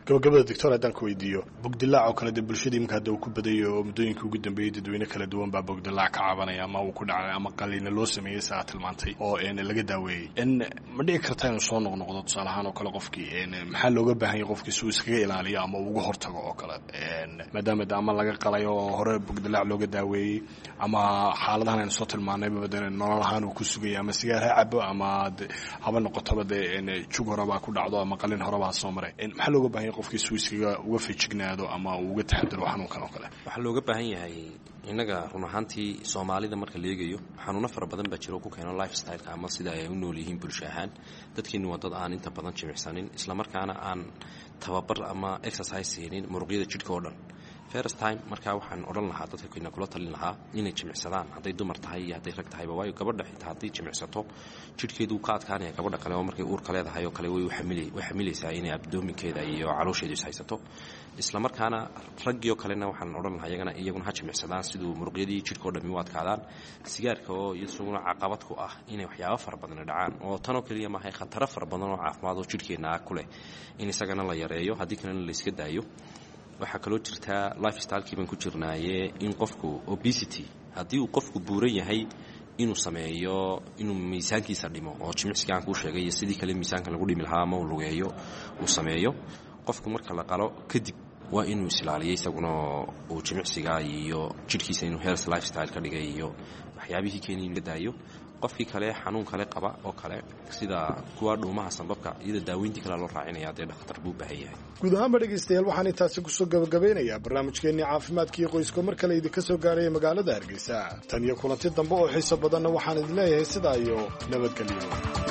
gabagabada doctor haddaan ku weydiiyo bogdilaac oo kale dee bulshada iminka hadda uu ku badayo oo muddooyinkii ugu dambeeyey dadweyne kala duwan baa bogdilaac ka cabanaya ama uu ku dhacay ama qaliina loo sameeyey saa tilmaantay oo laga daaweeyey ma dhici karta inuu soo noqnoqdo tusaale ahaan oo kale qofkii maxaa looga baahan yahay qofkii si uu iskaga ilaaliyo ama uu uga hortago oo kale maadaama de ama laga qalay oo hore bogdilaac looga daaweeyey ama xaaladahan aynu soo tilmaanayba de nolol ahaan uu ku sugaya ama sigaar ha cabo ama haba noqotoba dee jug horeba ku dhacdo ama qalin horeba ha soo maray maxaa looga baahan yahay qofkii si uu iskaga uga fejignaado ama uu uga taxadiro xanuunkan oo kale
waxaa looga baahan yahay innaga run ahaantii soomaalida marka la eegayo xanuuno fara badan baa jiro ku keeno life styleka ama sida ay u nool yihiin bulsho ahaan dadkeennu waa dad aan inta badan jimicsanin islamarkaana aan tababar ama exercise siinin muruqyada jidhka oo dhan first time markaa waxaan odhan lahaa dadka kena kula talin lahaa inay jimicsadaan hadday dumar tahay iyo hadday rag tahayba waayo gabadha xitaa hadday jimicsato jidhkeedu ka adkaanaya gabadha kale oo markay uurka leedahay oo kale way xamilaysaa inay abdoominkeeda iyo caloosheedu is haysato islamarkaana raggioo kalena waxaan odhan lahaa iyagana iyaguna ha jimicsadaan siduu muruqyadii jidhka oo dhami u adkaadaan sigaarka oo isaguna caqabad ku ah inay waxyaabo fara badani dhacaan oo tanoo keliya maahay khataro fara badan oo caafimaad oo jidhkeenna ah ku leh in isagana la yareeyo haddii kalena la iska daayo waxaa kaloo jirtaa life stylekii baan ku jirnaaye in qofku obesity haddii uu qofku buuran yahay inuu sameeyo inuu miisaankiisa dhimo oo jimicsiga aan kuu sheegay iyo sidii kale miisaanka lagu dhimi lahaa ama uu lugeeyo uu sameeyo qofku marka la qalo kadib waa inuu isilaaliyo isaguna uu jimicsiga iyo jidhkiisa inuu health lifestyle ka dhigay iyo waxyaabihii keeni in la daayo qofkii kale xanuun kale qaba oo kale sida kuwa dhuumaha sambabka iyada daaweyntii kale loo raacinaya dee dhakhtar buu baahan yahay
guud ahaanba dhegaystayaal waxaan intaasi kusoo gabagabeynayaa barnaamijkeennii caafimaadkiio qoysko mar kale idinka soo gaaraya magaalada hargeysa tan iyo kulanti dambe oo xiiso badanna waxaan idin leeyahay sidaa iyo nabadgelyo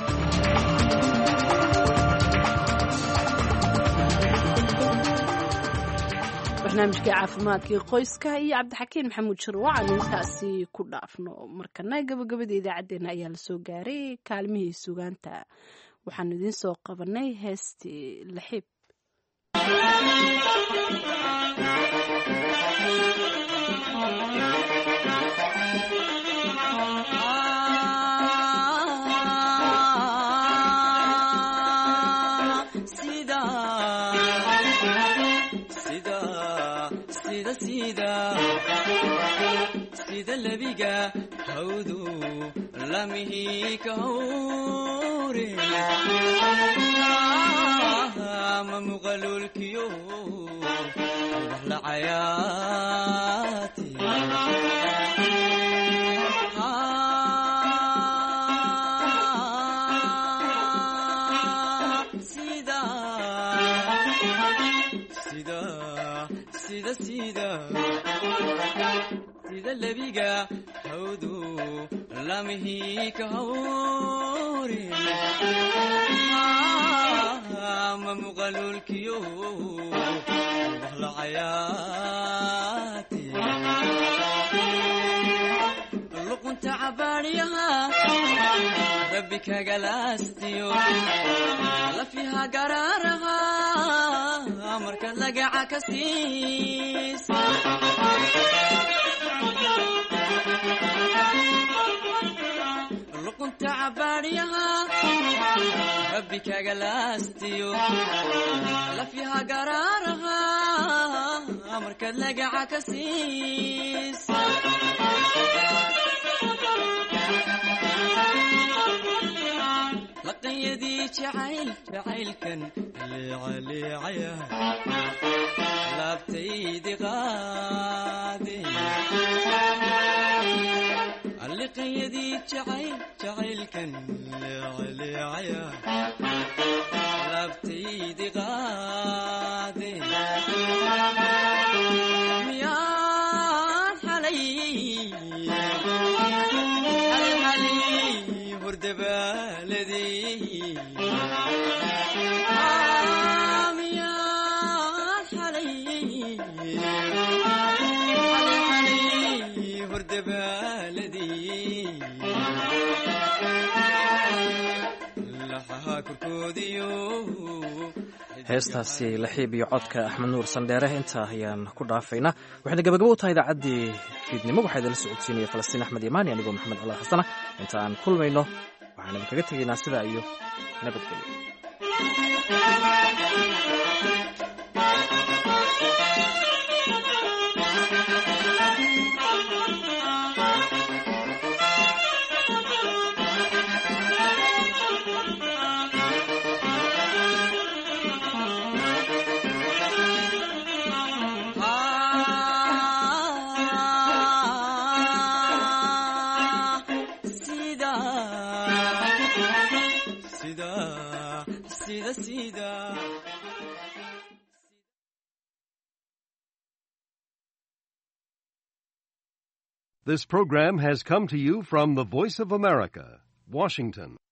barnaamijkai caafimaadkii qoyska iyo cabdixakiin maxamuud shirwac aanu intaasi ku dhaafno markana gabagabada idaacaddeenna ayaa lasoo gaaray kaalmihii sugaanta waxaanu idiin soo qabanay heestii laxiib
sida lebiga hawdu lamihi ka hawre ma muqalulkiyo la cayaati sida sida sida lebiga hawdu lamihi ka hawre ma muqalulkiyo la cayaati luqunta cabaadyaha rabbi kagalaastiyo lafiha garaaraha markaad lagaca ka siis luqunta cabaadyaha rabbi kagalaastiyo lafyaha garaaraha markaad lagaca ka siis laqanyadii jacayl jacaylkan leecaleecaya laabtaydi qaade alliqanyadii jacayl jacaylkan leecaleecaya laabtaydi qaade miyaan xalay
heestaasi laxiib iyo codka axmed nuur sandheere intaa ayaan ku dhaafaynaa waxayna gabagabo u tahay idaacaddii fiidnimo waxaa idinla socodsiinaya falastiin axmed imaani anigoo maxamed cala xasana inta aan kulmayno waxaan idinkaga tegaynaa sidaa iyo nabadgelyo
This program has come to you from the Voice of America, Washington.